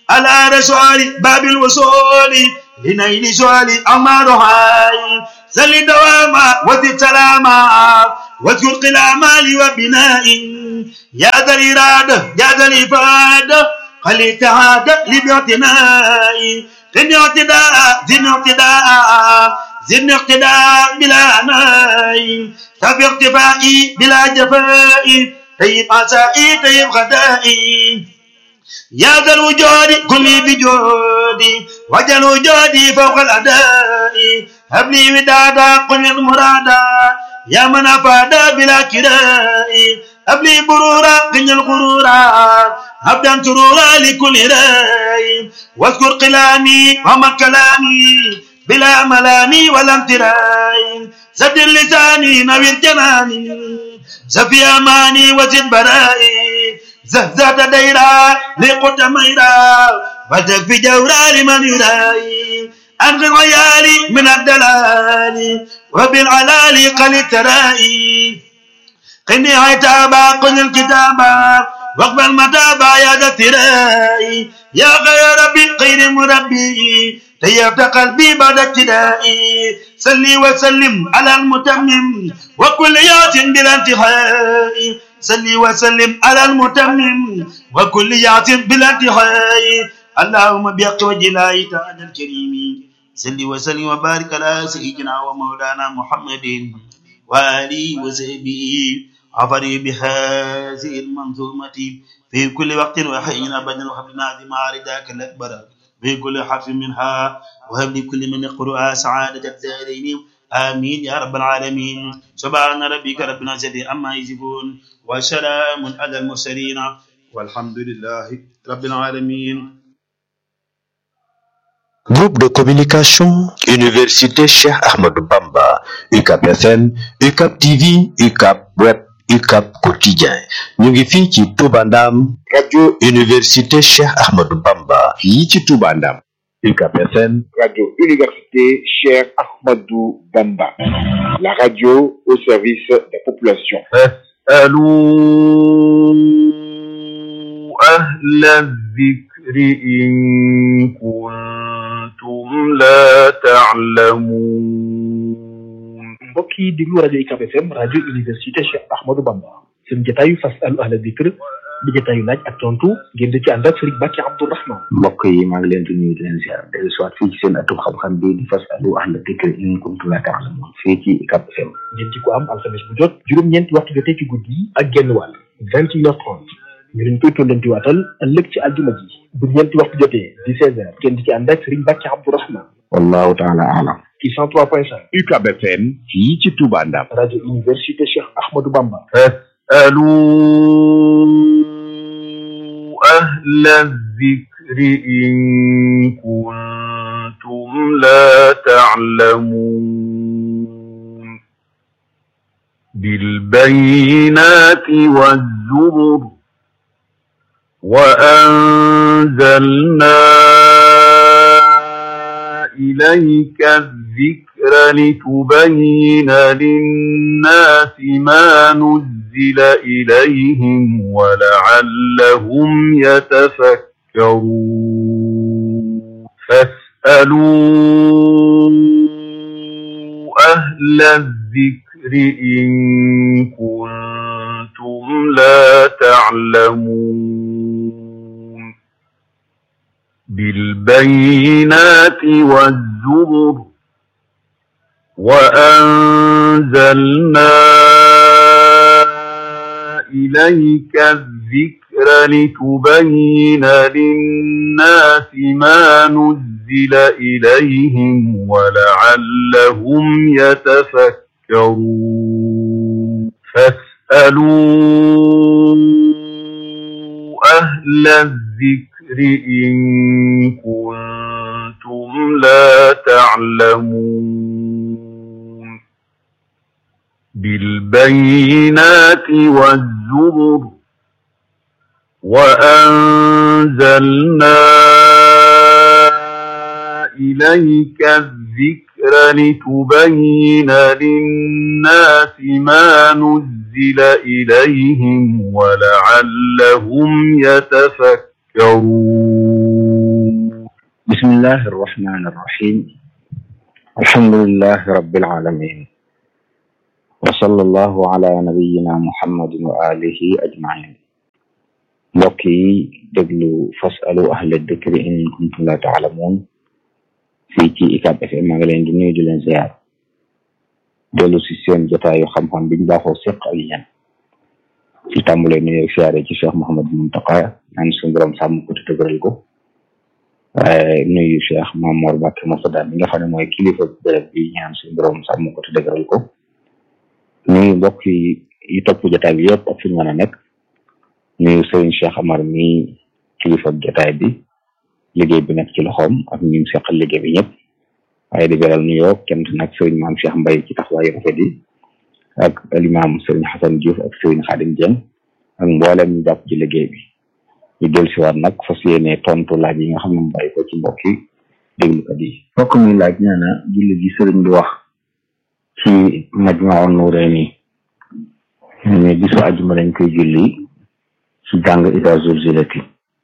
على رسول باب الوصول لنيل سؤال أمارها سل دواما وذي سلاما واذكر قلاما وبناء يا ذا الإرادة يا ذا الإفادة خلي تعاد لباعتناء زن اعتداء زن اعتداء زن اقتداء بلا عناء سف اقتفائي بلا جفاء طيب عسائي طيب غدائي يا ذا الوجود كل بجودي وجل وجودي فوق الأداء هب لي ودادا قل المرادا يا من أفاد بلا كراء هب لي برورا قل الغرورا هبدا سرورا لكل راي واذكر قلامي وما كلامي بلا ملامي ولا امتراي سد لساني نوير جناني سفي أماني وزد برائي زهزة ديرا لقد ميرا وتكفي جورا لمن يراي أنقذ عيالي من الدلال وبالعلال قل الترائي قني عتابا قل الكتابا واقبل متابا يا ذا الثراء يا غير ربي خير مربي طيبت قلبي بعد ابتدائي صلي وسلم على المتمم وكل يات بلا انتهاء صلي وسلم على المتمم وكل يات بلا انتهاء اللهم بحق وجه الله تعالى الكريم صل وسلم وبارك على سيدنا ومولانا محمد وآله وصحبه عبري بهذه المنظومة في كل وقت وحين أبدا وحبنا عظيم رداك الأكبر في كل حرف منها وهب لكل من يقرأها سعادة الدارين آمين يا رب العالمين سبحان ربك رب العزة عما يصفون وسلام على المرسلين والحمد لله رب العالمين Groupe de communication, Université Cheikh Ahmadou Bamba, UCAP FM, UCAP TV, UCAP Web, UCAP Quotidien. ñu ngi fii ci Touba Ndam. radio Université Cheikh Ahmadou Bamba. fii ci Touba Ndam. UCAP FM. radio Université Cheikh Ahmadou Bamba. la radio au service des populations. اسألوا أهل الذكر إن كنتم لا تعلمون mbokk yi déglu rajo UCAB FM rajo université Cheikh Ahmadou Bamba seen jotaayu fasalu ahla dikr di jotaayu laaj ak tontu ngeen di ci ànd ak Serigne Bàkki Abdourahman mbokk yi maa ngi leen di nuyu di leen ziar dellu soit fii ci seen atum xam-xam bi di fasalu ahla dikr in kuntum la ta'lamun fii ci UCAB FM ngeen ci ko am alxames bu jot juróom-ñeenti waxtu jotee ci guddi yi ak genn wàll vingt et une heure trente ñu leen koy tollanti waatal ëllëg ci aljuma ji bu ñeenti waxtu jotee di seize heures ngeen di ci ànd ak Serigne Bàkki Abdourahman wallahu taala alam ci cent trois point cinq UCAB FM fii ci Touba Ndam. rajo université Cheikh Ahmadou Bamba اسألوا أهل الذكر إن كنتم لا تعلمون بالبينات والزبر وأنزلنا إليك الذكر لتبين للناس ما نزل إليهم ولعلهم يتفكرون فاسألوا أهل الذكر إن كنتم لا تعلمون بالبينات والزبر وأنزلنا إليك الذكر لتبين للناس ما نزل إليهم ولعلهم يتفكرون فاسألوا أهل الذكر إن كنتم لا تعلمون بالبينات والزبر وأنزلنا إليك الذكر لتبين للناس ما نزل إليهم ولعلهم يتفكرون بسم الله الرحمن الرحيم الحمد لله رب العالمين وصلى الله على نبينا محمد وآله أجمعين mbokk yi déglu fasalu ahla dikri in kuntum la taalamuun fii ci ICAP FM maa ngi leen di nuyu di leen ziar dellu si seen jotaayu xam-xam biñ baaxoo seq ak yéen ci tàmbale nuyu siyaare ci Cheikh Mouhamadou Mountakha naan suñu borom sàmm ko te dëgëral ko waaye nuyu Cheikh Mamour Mbacke Moussa mi nga xam ne mooy kilifa béréb bi ñaan suñu borom sàmm ko te dëgëral ko nuyu mbokk yi yi topp jotaay bi yëpp ak fi ñu mën a nekk nuyu sëriñ Cheikh Amar mi kilifa jotaay bi liggéey bi nekk ci loxoom ak ñu seqal liggéey bi ñëpp waaye di beral nuyoo kenn nag sëriñ maam Cheikh Mbaye ci taxawaayu rafet yi ak alimaam sëriñ Xasan Diouf ak sëriñ Xadim Dieng ak mboolem ñu jàpp ci liggéey bi ñu del si waat nag fas yéene tontu laaj yi nga xam ne mu bàyyi ko ci mbokk yi déglukat yi mbokk mi laaj nee na julli gi sëriñ bi wax ci Majmahun Nurayni ne bisu àjjuma lañ koy julli ci jàng ida zulzilati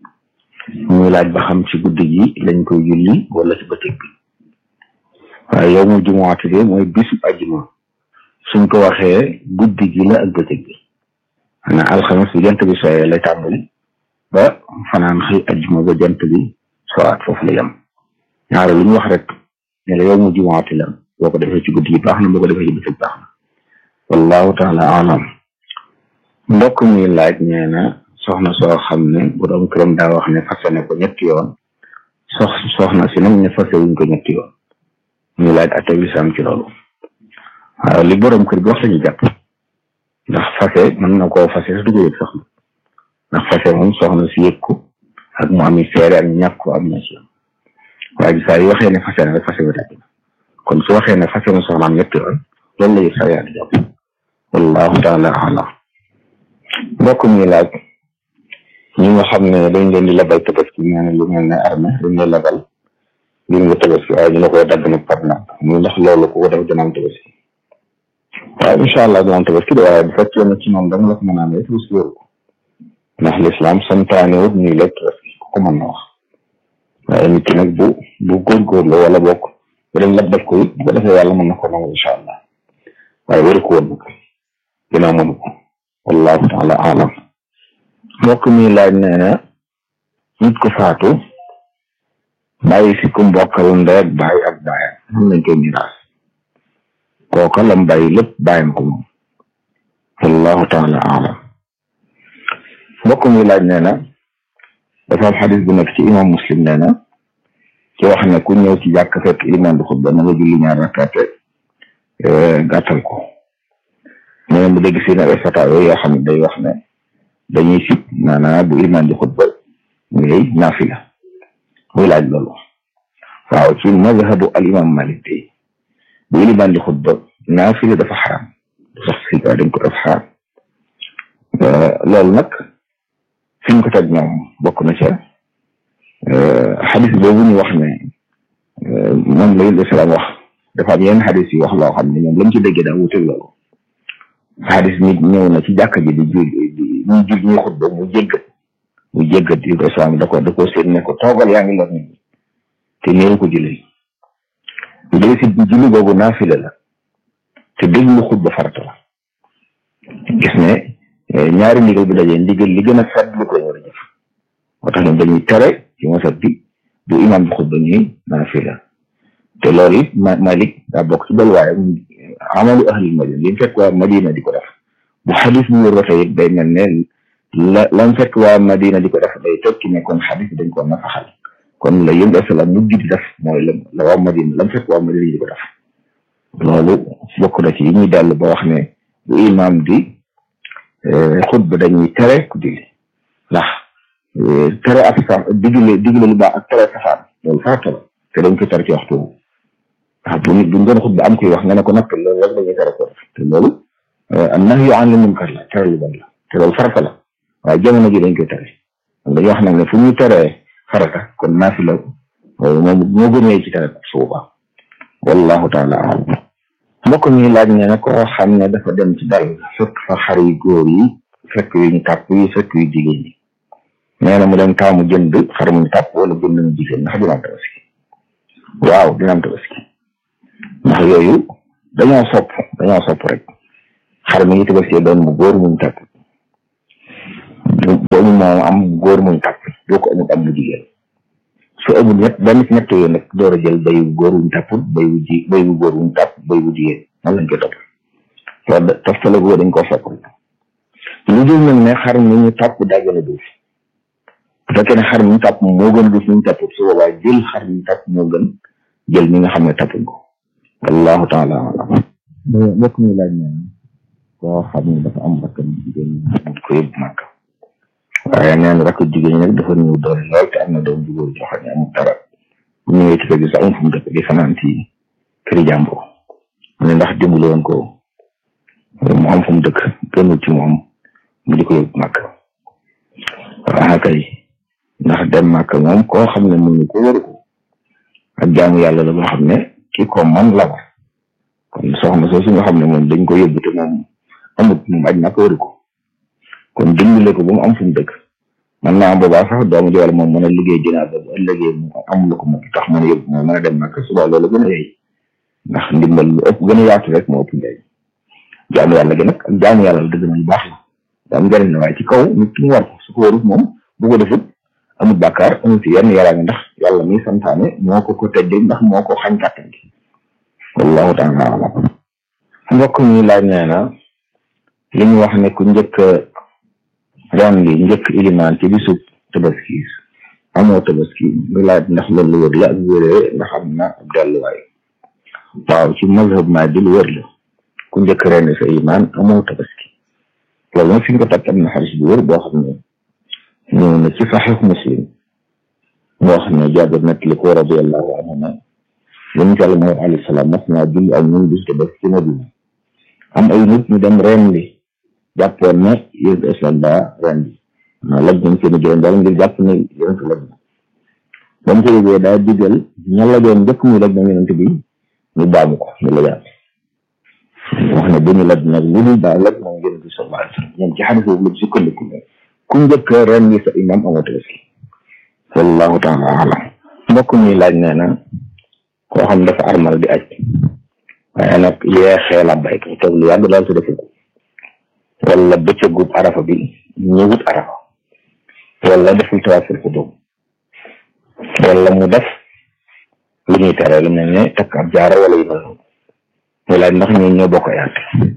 muy laaj ba xam ci guddi gi lañ koy julli wala ci bëccëg bi waaye yow mu jumuwaati de mooy bisu àjjuma suñ ko waxee guddi gi la ak bëccëg bi xanaa alxames bi jant bi sooyee lay tàmbali ba fanaan xëy àjjuma ba jant bi sowaat foofu la yem ñaare lu ñu wax rek ne la yow mu jumuwaati la boo ko defee ci guddi gi baax na boo ko defee ci bëccëg baax na wallahu taala alam mbokk mi laaj nee na soxna soo xam ne borom këram daa wax ne fase ne ko ñetti yoon sox soxna si nag ne fase wuñ ko ñetti yoon ñu laaj atte lislaam ci loolu waaw li borom kër bi wax lañu jàpp ndax fase mën na koo fase sa du ko yëg soxna ndax fase moom soxna si yëg ko ak mu ami seere ak ñàkk ko am na ci waaye ji saa yu waxee ne fase na rek fase ba tàgg na kon su waxee ne fase na soxnaam ñetti yoon loolu la yëg saa yaa di jàpp wallahu taala alam mbokk mi laaj ñi nga xam ne dañ leen di labal tabaski nee na lu mel ne armée dañ lay labal li nga tabaski waaye ñu la koy dagg nag par nag muy ndax loolu ku ko def dina am tabaski waaw incha allah dina am tabaski de waaye bu fekkee ne ci noonu dama la ko mën a amee tabaski wéru ko ndax lislaam santaane wut ñuy lekk tabaski ku ko mën na wax waaye nit ki nag bu bu góorgóorlu wala bokk bu dem lab def ko it bu ko defee yàlla mën na ko nangu incha allah waaye wéru ko woon nag dinaa mënu ko wallahu taala alam mbokk mi laaj nee na nit ko faatu bàyyi fi ku mbokkal ndey ak bàyyi ak bàyyam mën nañ koy miraas kooka lam bàyyi lépp bàyyam ko moom wallahu taala alam mbokk mi laaj nee na dafa am xadis bu nekk ci imam muslim nee na ci wax ne ku ñëw ci jàkk fekk iman di xutba na nga julli ñaar rakkaate gàttal ko nee na mu dégg si ne ay fataawe yoo xam ne day wax ne dañuy sib maanaam bu iman di xutba ngay naafila muy laaj loolu waaw ci mazhabu al imam malik tey bu iman di xutba naafila dafa xaram du sax si dañ ko def xaram loolu nag fi ñu ko teg ñoom bokk na ca xadis boobu ñu wax ne moom la yul islam wax dafa am yenn xadis yi wax loo xam ne ñoom lañ ci déggee daa wuute loolu xadis nit ñëw na ci jàkka ji di jul di ñuy jul ñuy xutba mu jéggat mu jéggat yi islam da ko da ko seen ne ko toogal yaa ngi lor nit ñi te néew ko julli bu dee si julli boobu naafila la te déglu xutba farata la gis ne ñaari ndigal bi dajee ndigal li gën a fedd lu ko war a jëf moo tax ñoom dañuy tere ci masat bi bu imam bi xutba ñuy naafila te loolu it ma Malik daa bokk ci balwaay amalu ahlil madina li mu fekk waa madina di ko def bu xadis bu wér ba tey it day mel ne la lam fekk waa madina di ko def day tekki ne kon xadis dañ ko nafaxal kon la yëngu asalaam mujj di def mooy la la waa madina lam fekk waa madina di ko def loolu bokk na ci yi ñuy dellu ba wax ne bu imam di xutba dañuy tere ku julli ndax tere ak sa digle digle lu baax ak tere safaan loolu farata la te dañ ko tere ci waxtu ndax bu nit bu ñu doon xutba am koy wax nga ne ko napp loolu rek dañuy tere ko te loolu an nahyu an al munkar la tere lu bon la te loolu farata la waaye jamono ji dañ koy tere dañuy wax nag ne fu ñuy teree farata kon naafila moom moo gënee ci tere su boobaa wallahu taala alam mbokk mi laaj ne nag koo xam ne dafa dem ci dal fekk fa xar yu góor yi fekk yu ñu tàpp yi fekk yu jigéen yi nee na mu dem taamu jënd xar mu ñu tàpp wala jënd mu jigéen ndax dina tabaski waaw dina am tabaski ndax yooyu dañoo sopp dañoo sopp rek xar mi ngi tabaski doon mu góor muñ tàpp boobu moom am góor muñ tàpp doo ko amul am mu jigéen su amul ñett benn ci ñett yooyu nag door a jël bay wu góor wuñ tàpp bay wu ji bay wu góor wuñ tàpp bay wu jigéen nan lañ koy topp loolu da toftale boobu dañ koo sopp rek lu dul nag ne xar mi ñu tàpp daa gën a duuf bu fekkee ne xar mi ñu tàpp moo gën a duuf mi ñu tàpp su boobaa jël xar mi ñu tàpp moo gën jël mi nga xam ne tàppuñ ko wallahu taala alam mbokk mi laaj ne koo xam ne dafa am rakk jigéen ñi ko yóbbu màkk waaye nee na rakk jigéen ñi nag dafa ñëw doole lool te am na doom ju góor joo xam ne amul dara bu ñëwee ci kër gi sax amul fu mu dëkk di fanaan ci këri jàmbur mu ne ndax dimbali woon ko mu am fu mu dëkk gënul ci moom mu di ko yóbbu màkk waaw kay ndax dem màkk moom koo xam ne mënu ko waru ko ak jaamu yàlla la boo xam ne ki ko man la war kon soxna soosu nga xam ne moom dañ ko yóbbu te moom amut moom aj màkk waru ko kon dimbale ko ba mu am fu mu dëkk man naa am boobaa sax doomu ji wala moom mën a liggéey jinaar ba bu ëllëgee mu am lu ko mu tax mën a yóbbu moom mën a dem màkk suba loolu gën a yey ndax ndimbal lu ëpp gën a yaatu rek moo ëpp njëriñ jaamu yàlla gi nag ak jaamu yàlla la dëgg na lu baax la da am njëriñ la waaye ci kaw nit ki mu war ko su ko warut moom bu ko defut amul bàkkaar amul ci yenn yaraange ndax yàlla mi santaane moo ko ko tëddee ndax moo ko xañ kàttan gi wallahu taala alam mbokk mi laaj nee na li ñu wax ne ku njëkk ren gi njëkk ilimaan ci bisub tabaski amoo tabaski nga laaj ndax loolu lu wër la ak wéree ndax am na ab delluwaay waaw ci mazhab maa di lu wër la ku njëkk ren sa imaan amoo tabaski loolu nag fi ñu ko takk am na xaris bu wër boo xam ne ñëw na ci saxiix muslim moo xam ne jaabir nag li ko radiallahu anhu ne yéen ci àlla moom alayhi salaam mas naa julli ak ñun bis tabaski ci Madina am ay nit ñu dem ren li jàppoon ne yéen islam daa ren li non laj nañ seen jëwen daal ngir jàpp ne yonent laj na ba mu ko yëgee daa digal ña lajoon njëkk muy laj na yonent bi ñu baamu ko ñu lajaat wax ne bu ñu laj nag lu dul daa laj moom yonent bi sallallahu alayhi wa sallam ñoom ci xadis boobu la sukkandiku ne ku njëkk ren li sa imam amoo tabaski wallahu taala alam mbokk mi laaj nee na koo xam dafa armal di aj waaye nag yeexee la bayka toog lu yàgg daal te defu ko wala bëccëgub arafa bi ñëwut arafa wala deful tawaaful xudum wala mu def lu ñuy tere lu mel ne takk ab jaara wala yu mel noonu muy laaj ndax ñoo ñoo bokk yaat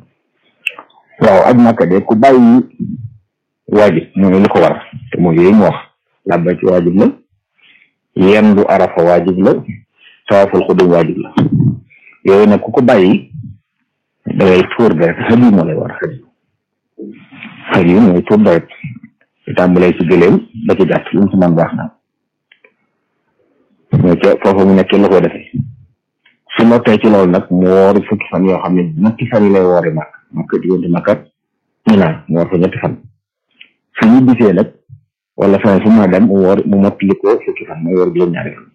waaw aj màkka de ku bàyyi waajib mooy li ko war te mooy yooyu mu wax làbba ci waajib la yendu arafa waajib la tawaaful xudum waajib la yooyu nag ku ko bàyyi da ngay tuur deret xëy moo lay war xëy xëy mooy tuur deret di tàmbalee ci gëléem ba ci gàtt lu mu ci mën baax na mais ca foofu mu nekk la ko defee su nottee ci loolu nag mu woori fukki fan yoo xam ne ñetti fan yi lay woori mag makka diggante makkat ñu naan mu woor fa ñetti fan su ñu bisee nag wala fan fu ma dem mu woor mu mottali ko fukki fan mooy woor juróom-ñaari fan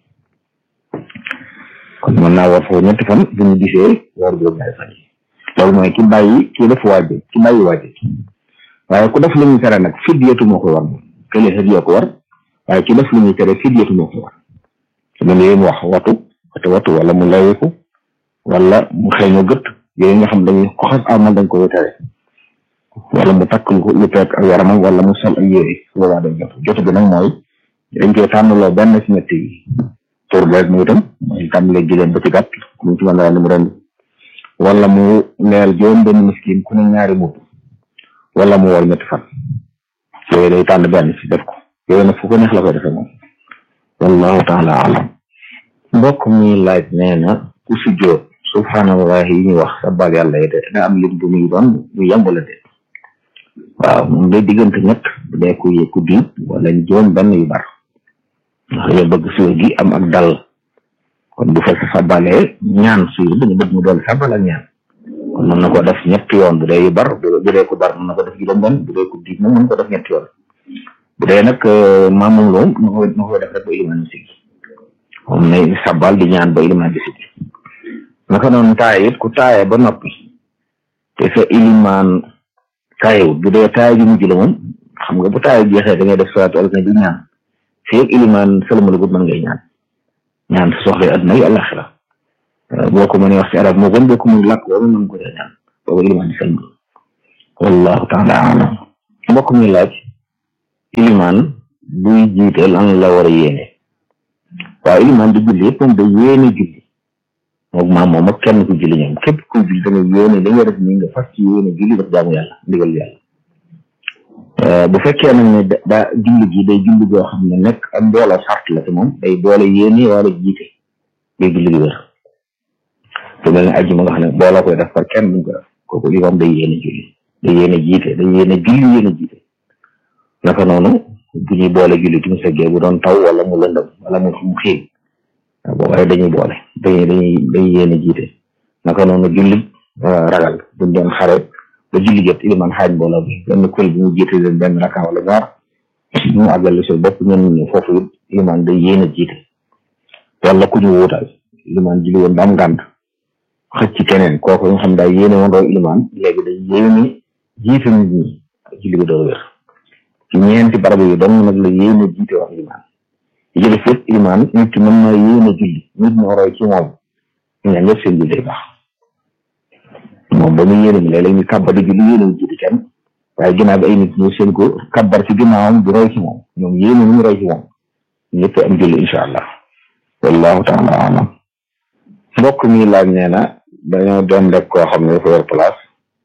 kon mën naa woor foofu ñetti fan bu ñu gisee woor juróom-ñaari fan yi loolu mooy ki bàyyi ki def waajib ki bàyyi waajib waaye ku def lu ñuy tere nag fidyatu moo ko war moom kële hadiya ko war waaye ki def lu ñuy tere fidyatu moo ko war su mel ni mu wax watu watu watu wala mu layeku wala mu xeeñoo gët yooyu nga xam dañuy ko xas amal dañ ko tere wala mu takk lu lu peeg ak yaramam wala mu sol ay yére su boobaa day jot jot bi nag mooy dañ koy tànnaloo benn ci ñett yi pour rek mu itam mooy tàmbalee jigéen ba ci gàtt mu ci mën a mu rend wala mu leel juróom benn miskin ku ne ñaari mbubb wala mu war ñetti fan yooyu day tànn benn ci def ko yooyu nag fu ko neex la koy defee moom wallahu taala alam mbokk mi laaj nee na ku sujjoot subhanallahi yi ñu wax sabal yàlla yi de da am lim bu muy doon ñu yemb la de waaw moom day diggante ñett bu dee ku ku diit wala juróom benn yu bar ndax dañoo bëgg suur gi am ak dal kon bu fekk sabalee ñaan suur dañu bëgg mu doon sabal ak ñaan kon mën na ko def ñetti yoon bu dee yu bar bu dee ku bar mën na ko def juróom benn bu dee ku diit nag mën na ko def ñetti yoon bu dee nag maamam loom na ko na ko def rek ba ilimaan si moom nay sabal di ñaan ba ilimaan di si naka noonu taaye it ku taaye ba noppi te sa ilimaan taayewut bu dee taaye ji mujj la moom xam nga bu taaye jeexee da ngay def salaatu ala nabi ñaan feeg ilimaan salamalugut mën ngay ñaan ñaan sa soxla adduna yi àllaxira boo ko mënee wax ci arab moo gën boo ko mënee làkk wala mën ko dee ñaan booba ilimaan di sëlmal wallahu taala alam mbokk mi laaj ilimaan buy jiite lan la war a yéene waaw ilimaan di julli yëpp moom day yéene julli moom maam moom ak kenn ku julli ñoom képp ku julli da nga yéene li nga def nii nga fas ci yéene julli daf jaamu yàlla ndigal yàlla bu fekkee nag ne daa julli gi day julli goo xam ne nekk ak mbooloo sart la te moom day boole yéene wala jiite day julli gi wér te mel ne ajjuma nga xam ne booloo koy def par kenn duñ ko def kooku li moom day yéene julli day yéene jiite day yéene julli yéene jiite naka noonu bu ñuy boole julli timis ak gee bu doon taw wala mu lëndëm wala mu mu xiin booba dañuy boole dañuy dañuy dañuy yéene jiite naka noonu julli ragal buñ doon xare ba julli jot iliman xaaj mbooloo bi benn kuréel bi mu jiite leen benn rakka wala ñaar mu àggale si bopp ñun ñu foofu it iliman day yéene jiite wala ku ñu wuutal iliman julli woon ba am ngànt xëcc ci keneen kooku nga xam daal yéene woon doo iliman léegi day yéene jiite nit ñi julli bi doo wér ci ñeenti barab yi dong nag la yéene jiite wax iliman yi jële fépp iliman nit ki mën na yéene julli nit ñoo roy ci moom ñu ne ñëpp seen julli day baax moom ba muy yéene mi léeg-léeg ñu kàbbar di julli yéene wu jiite kenn waaye ginnaaw bi ay nit ñu seen ko kàbbar ci ginnaawam di roy ci moom ñoom yéene ñu roy ci moom ñëpp am julli incha allah wallahu taala alam mbokk mi laaj nee na dañoo doon rek koo xam ne dafa yor place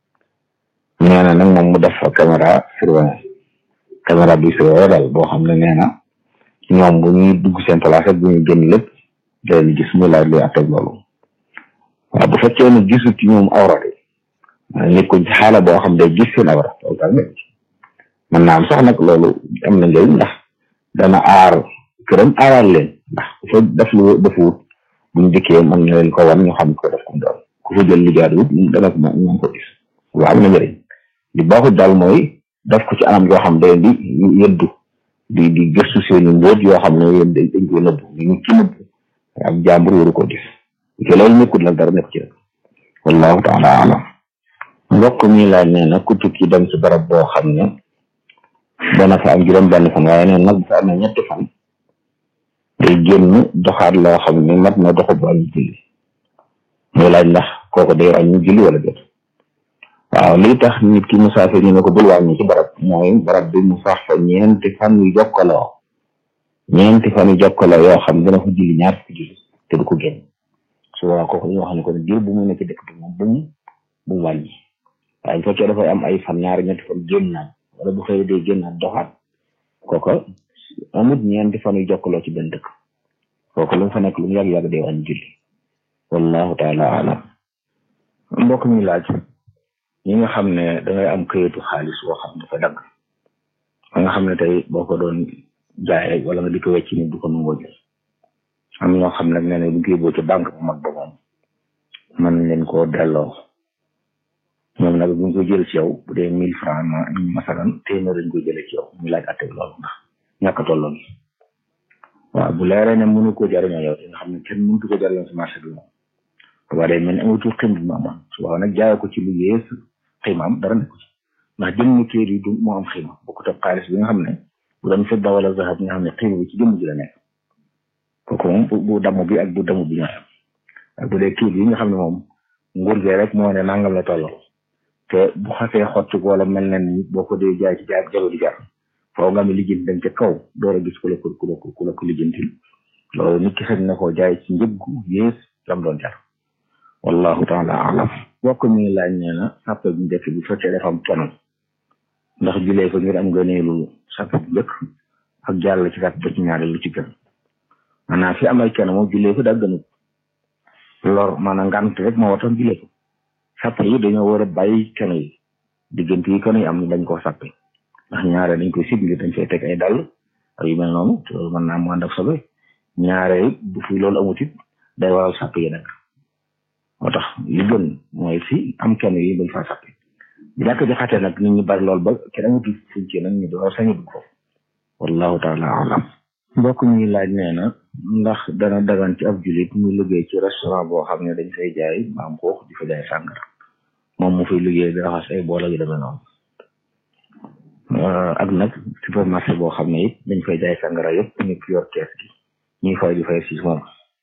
nee na nag moom mu def fa caméra surveillance caméra bi surveillé daal boo xam ne nee na ñoom bu ñuy dugg seen place ak bu ñuy génn lépp da leen gis muy laaj luy atteg loolu waaw bu fekkee ne gisut ci ñoom awra de nekkuñ ci xaala boo xam day gis seen awra loolu daal nekk mën naa am sax nag loolu am na njëriñ ndax dana aar këram aaral leen ndax ku fa def lu defuwut buñ dikkee mën na leen ko wan ñu xam ko def ko doon ku fa jël li jaaduwut dana ko mën ko gis waaw am na njëriñ li baaxut daal mooy def ko ci anam yoo xam day di yëddu di di gëstu seeni mbóot yoo xam ne yéen dañ ko nëbbu ni ñu ci nëbbu ak jàmbur waru ko gis te loolu nekkul nag dara nekk ci rek wallahu taala alam mbokk mi laaj nee na ku tukki dem ci barab boo xam ne dana fa am juróom benn fan waaye neen nag bu fa amee ñetti fan day génn doxaat loo xam ne mat na doxu bu wàññi julli muy laaj ndax kooku day wàññi julli wala déet waaw lii tax nit ki musaafir ñu ne ko bul wàññi ci barab mooy barab bi mu sax fa ñeenti fan yu jokkaloo ñeenti fan yu jokkaloo yoo xam dina fa julli ñaar fukki julli te du ko génn su boobaa kooku dañoo xam ne ko ne diir bu mu nekk dëkk bi moom bu mu bu mu wàññi waaye bu fekkee dafay am ay fan ñaari ñetti fan génnaat wala bu xëy dee génnaat doxaat kooka amut ñeenti fan yu jokkaloo ci benn dëkk kooku lu mu fa nekk lu mu yàgg-yàgg day wàññi julli wallahu taala alam mbokk mi laaj ñi nga xam ne dangay am këyitu xaalis boo xam dafa dagg ba nga xam ne tey boo ko doon jaay wala nga di ko wecc nit du ko nangoo jël am ñoo xam nag nee na bu ñu koy yóbboo ci banque bu mag ba moom mën leen koo delloo ñoom nag bu ñu ko jël ci yow bu dee mille franc ma masalan téeméer dañ koy jëlee ci yow ñu laaj atte loolu ndax ñàkk a tolloo gi waaw bu leeree ne mënu ko jariñoo yow te nga xam ne kenn mëntu ko jariñoo si marché bi moom waaye day mel ni amatul xim bi mu amoon su waaw nag jaayee ko ci lu yées ximaam dara nekku ci ndax jëmm kër yi du moo am xima bokkut ak xaalis bi nga xam ne bu doon fedda wala zahab nga xam ne xima bi ci jëmm ji la nekk kooku moom bu damm bi ak bu damm bi ñooy am ak bu dee kii yi nga xam ne moom nguur gi rek moo ne nangam la tolloo te bu xasee xotti ko wala mel na ni boo ko dee jaay ci jaay jago di jar foo nga mi lijjanti dem ca kaw door a gis ku la ko ku la ko ku la ko lijjantil loolu nit ki xëy na koo jaay ci njëg gu yées lam doon jar wallahu taala alam bokk mi laaj nee na sàppe bu njëkk bi fekkee dafa am kenn ndax julee ko ngir am gëneelu sàppe bu njëkk ak jàll ci sàppe ba ci ñaari lu ci gën maanaam fi amal kenn moom julee ko daa gënut lor maanaam ngant rek moo watam julee ko sàppe yi dañoo war a bàyyi kenn yi diggante yi kenn yi am dañ koo sàppe ndax ñaare dañ koy sib ngir dañ fay teg ay dàll ak yu mel noonu te loolu mën naa mu ànd ak sobe ñaare bu fi loolu amut it day waral sàppe yi nag moo tax li gën mooy fi am kenn yi bañ faa sàppe bu ñàkk jaxate nag nit ñi bari lool ba kenn amatul fuñ ci nag ñu door sañu dugg foofu wallahu taala alam mbokk mi laaj nee na ndax dana dagan ci ab julit mu liggéey ci restaurant boo xam ne dañ fay jaay maam xuux di fa jaay sàngara moom mu fay liggéey di raxas ay bool yu demee noonu ak nag supermarché boo xam ne it dañ fay jaay sàngara yëpp ñu yor kees gi ñuy fay di fay si moom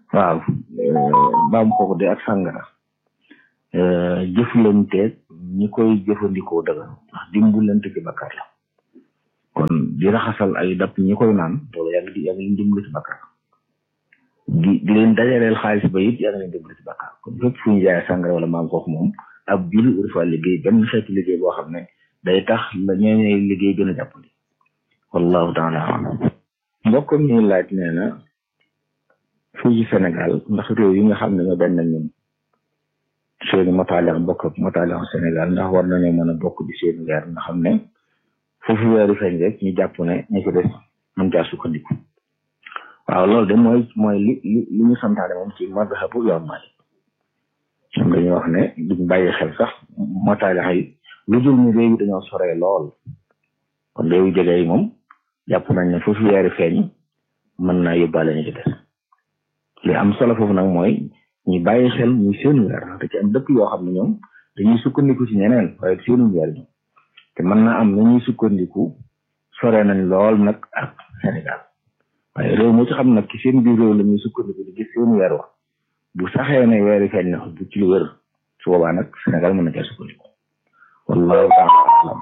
waaw baam kooku de ak sàngara jëflanteeg ñi koy jëfandikoo dëgg ndax dimbalante ci bakkaar la kon di raxasal ay dab ñi koy naan loolu yaa ngi di yaa ngi leen dimbali ci bakkaar di di leen dajaleel xaalis ba it yaa ngi leen dimbali ci bakkaar kon fépp fu ñu jaayee sàngara wala maam kooku moom ab juli ur fa liggéey benn xeetu liggéey boo xam ne day tax la ñooñee liggéey gën a jàppandi wallahu taala alam mbokk mi laaj nee na fii ci Sénégal ndax réew yi nga xam ne ñoo benn ñun seeni motaalian bokk ak motaalian Sénégal ndax war nañoo mën a bokk di seeni weer nga xam ne foofu weeru feeñ rek ñu jàpp ne ñu ko des mën caa sukkandiku waaw loolu de mooy mooy li li li ñu santaane moom ci madhabu yoon Maalik ñoom dañuy wax ne duñ bàyyi xel sax motaalian yi lu dul ñu réew yi dañoo soree lool kon réew yu jege yi moom jàpp nañ ne foofu weeru feeñ mën naa yóbbaale ñu ci des li am solo foofu nag mooy ñu bàyyi xel muy seenu weer te ci am dëkk yoo xam ne ñoom dañuy sukkandiku ci ñeneen waaye seenu weer ñoom te mën naa am na ñuy sukkandiku sore nañ lool nag ak Sénégal waaye réew moo ci xam nag ci seen biir réew la ñuy sukkandiku di gis seenu weer wax bu saxee ne weeri feeñ na bu ci lu wër su boobaa nag Sénégal mën na cee sukkandiku wallahu taala alam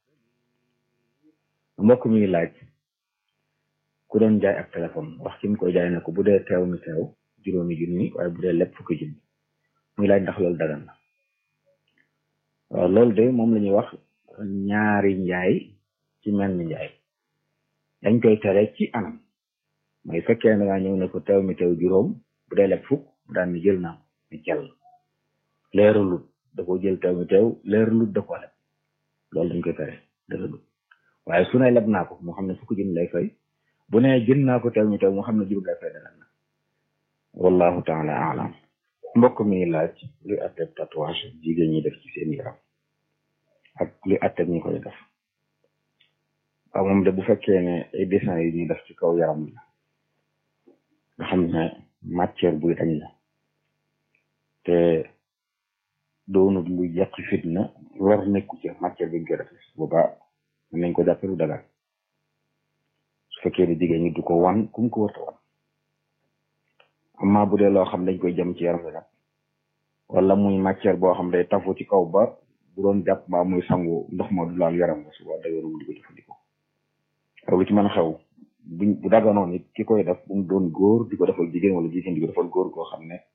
mbokk mi laaj ku doon jaay ak téléphone wax ki mu koy jaay ne ko bu dee teew mi teew juróomi junni waaye bu dee lépp fukki junni muy laaj ndax loolu dagan na waaw loolu de moom la ñuy wax ñaari njaay ci mel ni njaay dañ koy tere ci anam mooy fekkee ne ngaa ñëw ne ko teew mi teew juróom bu dee lépp fukk mu daan ni jël naa ni jël leeralut da ko jël teew mi teew leeralut da ko leb loolu dañ koy tere dëggalut waaye su ne leb naa ko moo xam ne fukki junni lay fay bu ne jën naa ko teew mi teew moo xam ne juróom lay fay dagan na wallahu taala alam mbokk mi laaj luy atteb tatouage jigéen ñi def ci seen yaram ak luy atteb ñi koy def waaw moom de bu fekkee ne ay dessin yi ñuy def ci kaw yaram la nga xam ne matière buy dañ la te doonut lu yàq fitna lor nekku ci matière bi ñu koy def boobaa mën nañ ko jàppe lu dagal su fekkee ne jigéen ñi du ko wan kum ko warta wan amma bu dee loo xam dañ koy jëm ci yaram bi nag wala muy matière boo xam day tafu ci kaw ba bu doon jàpp mbaa muy sangu ndox ma du laal yaram ba suba dagaru di ko jëfandikoo ak lu ci mën a xew buñ bu daganoon it ki koy def bu mu doon góor di ko defal jigéen wala jigéen di ko defal góor goo xam ne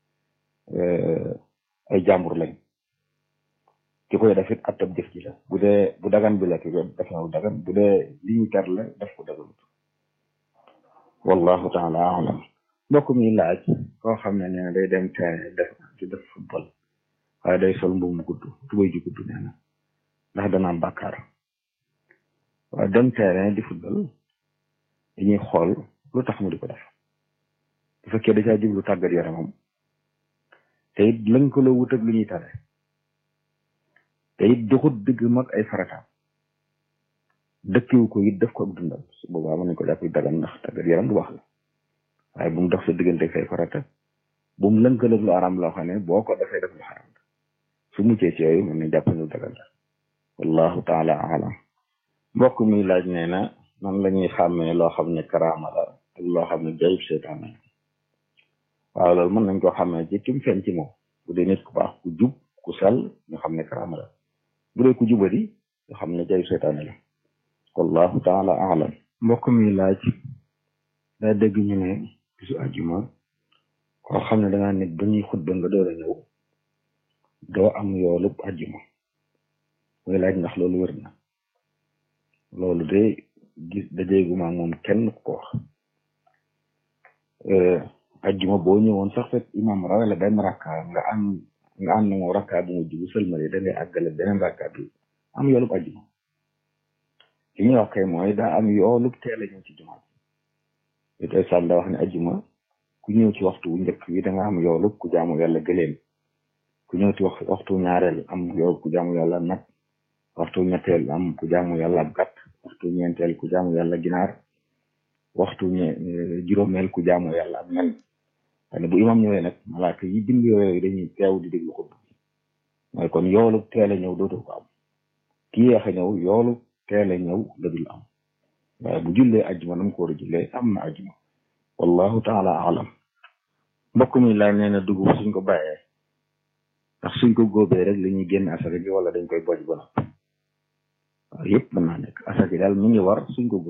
ay jàmbur lañ ki koy def it attab jëf ji la bu dee bu dagan bi la ki koy def na lu dagan bu dee li ñu ter la def ko daganut wallahu taala alam mbokk mi laaj koo xam ne nee na day dem terrain def di def football waaye day sol mbubu mu gudd tubay ju gudd nee na ndax dana am bàkkaar waaye dem terrain di football dañuy xool lu tax mu di ko def bu fekkee da caa jublu tàggat yaramam te it lënkaloo wut ak lu ñuy tare te it doxut digg mag ay farataam dëkkiwu ko it def ko ak dundam su boobaa mën nañ ko jàpp dagan ndax tàggat yaram du wax la waaye bu mu dox sa diggante say farata bu mu lënkaloog lu aram loo xam ne boo ko defee def lu xaram su muccee ci yooyu mën nañ jàpp lu dagan la wallahu taala alam mbokk mi laaj nee na nan la ñuy xàmmee loo xam ne karaama la ak loo xam ne jayib seetaan la waaw loolu mën nañ koo xàmmee ci kim feeñ ci moom bu dee nit ku baax ku jub ku sell ñu xam ne karaama la bu dee ku jubadi ñu xam ne jayib seetaan la wallahu taala alam mbokk mi laaj daa dégg ñu ne bisu àjjuma koo xam ne dangaa nit ba ñuy xutba nga door a ñëw doo am yoolub àjjuma muy laaj ndax loolu wér na loolu de gis dajeeguma moom kenn ku ko wax àjjuma boo ñëwoon sax fekk imam rawale benn rakka nga am nga am na moom rakka bu mujj bu sëlmale da ngay àggale beneen rakka bi am yoolub àjjuma li ñuy wax kay mooy daa am yoolub teel a ñëw ci jumaa ji it islam da wax ne ajjuma ku ñëw ci waxtu wu njëkk wi da nga am yoolub ku jaamu yàlla gëléem ku ñëw ci wax waxtu ñaareel am yoolub ku jaamu yàlla nag waxtu ñetteel am ku jaamu yàlla ab gàtt waxtu ñeenteel ku jaamu yàlla ginaar waxtu ñe juróomeel ku jaamu yàlla ab nen xane bu imam ñëwee nag malaaka yi bind yooyu dañuy teew di déglu xutba mooy kon yoolub teel a ñëw dootul ko am ki yeex a ñëw yoolub teel a ñëw la dul am waaye bu jullee ajjuma nam ko war a jullee am na ajjuma wallahu taala alam mbokk mi laaj nee na dugub suñ ko bàyyee ndax suñ ko góobee rek la ñuy génn asaka ji wala dañ koy boj ba noppi waaw yëpp mën naa nekk asaka daal mi ngi war suñ ko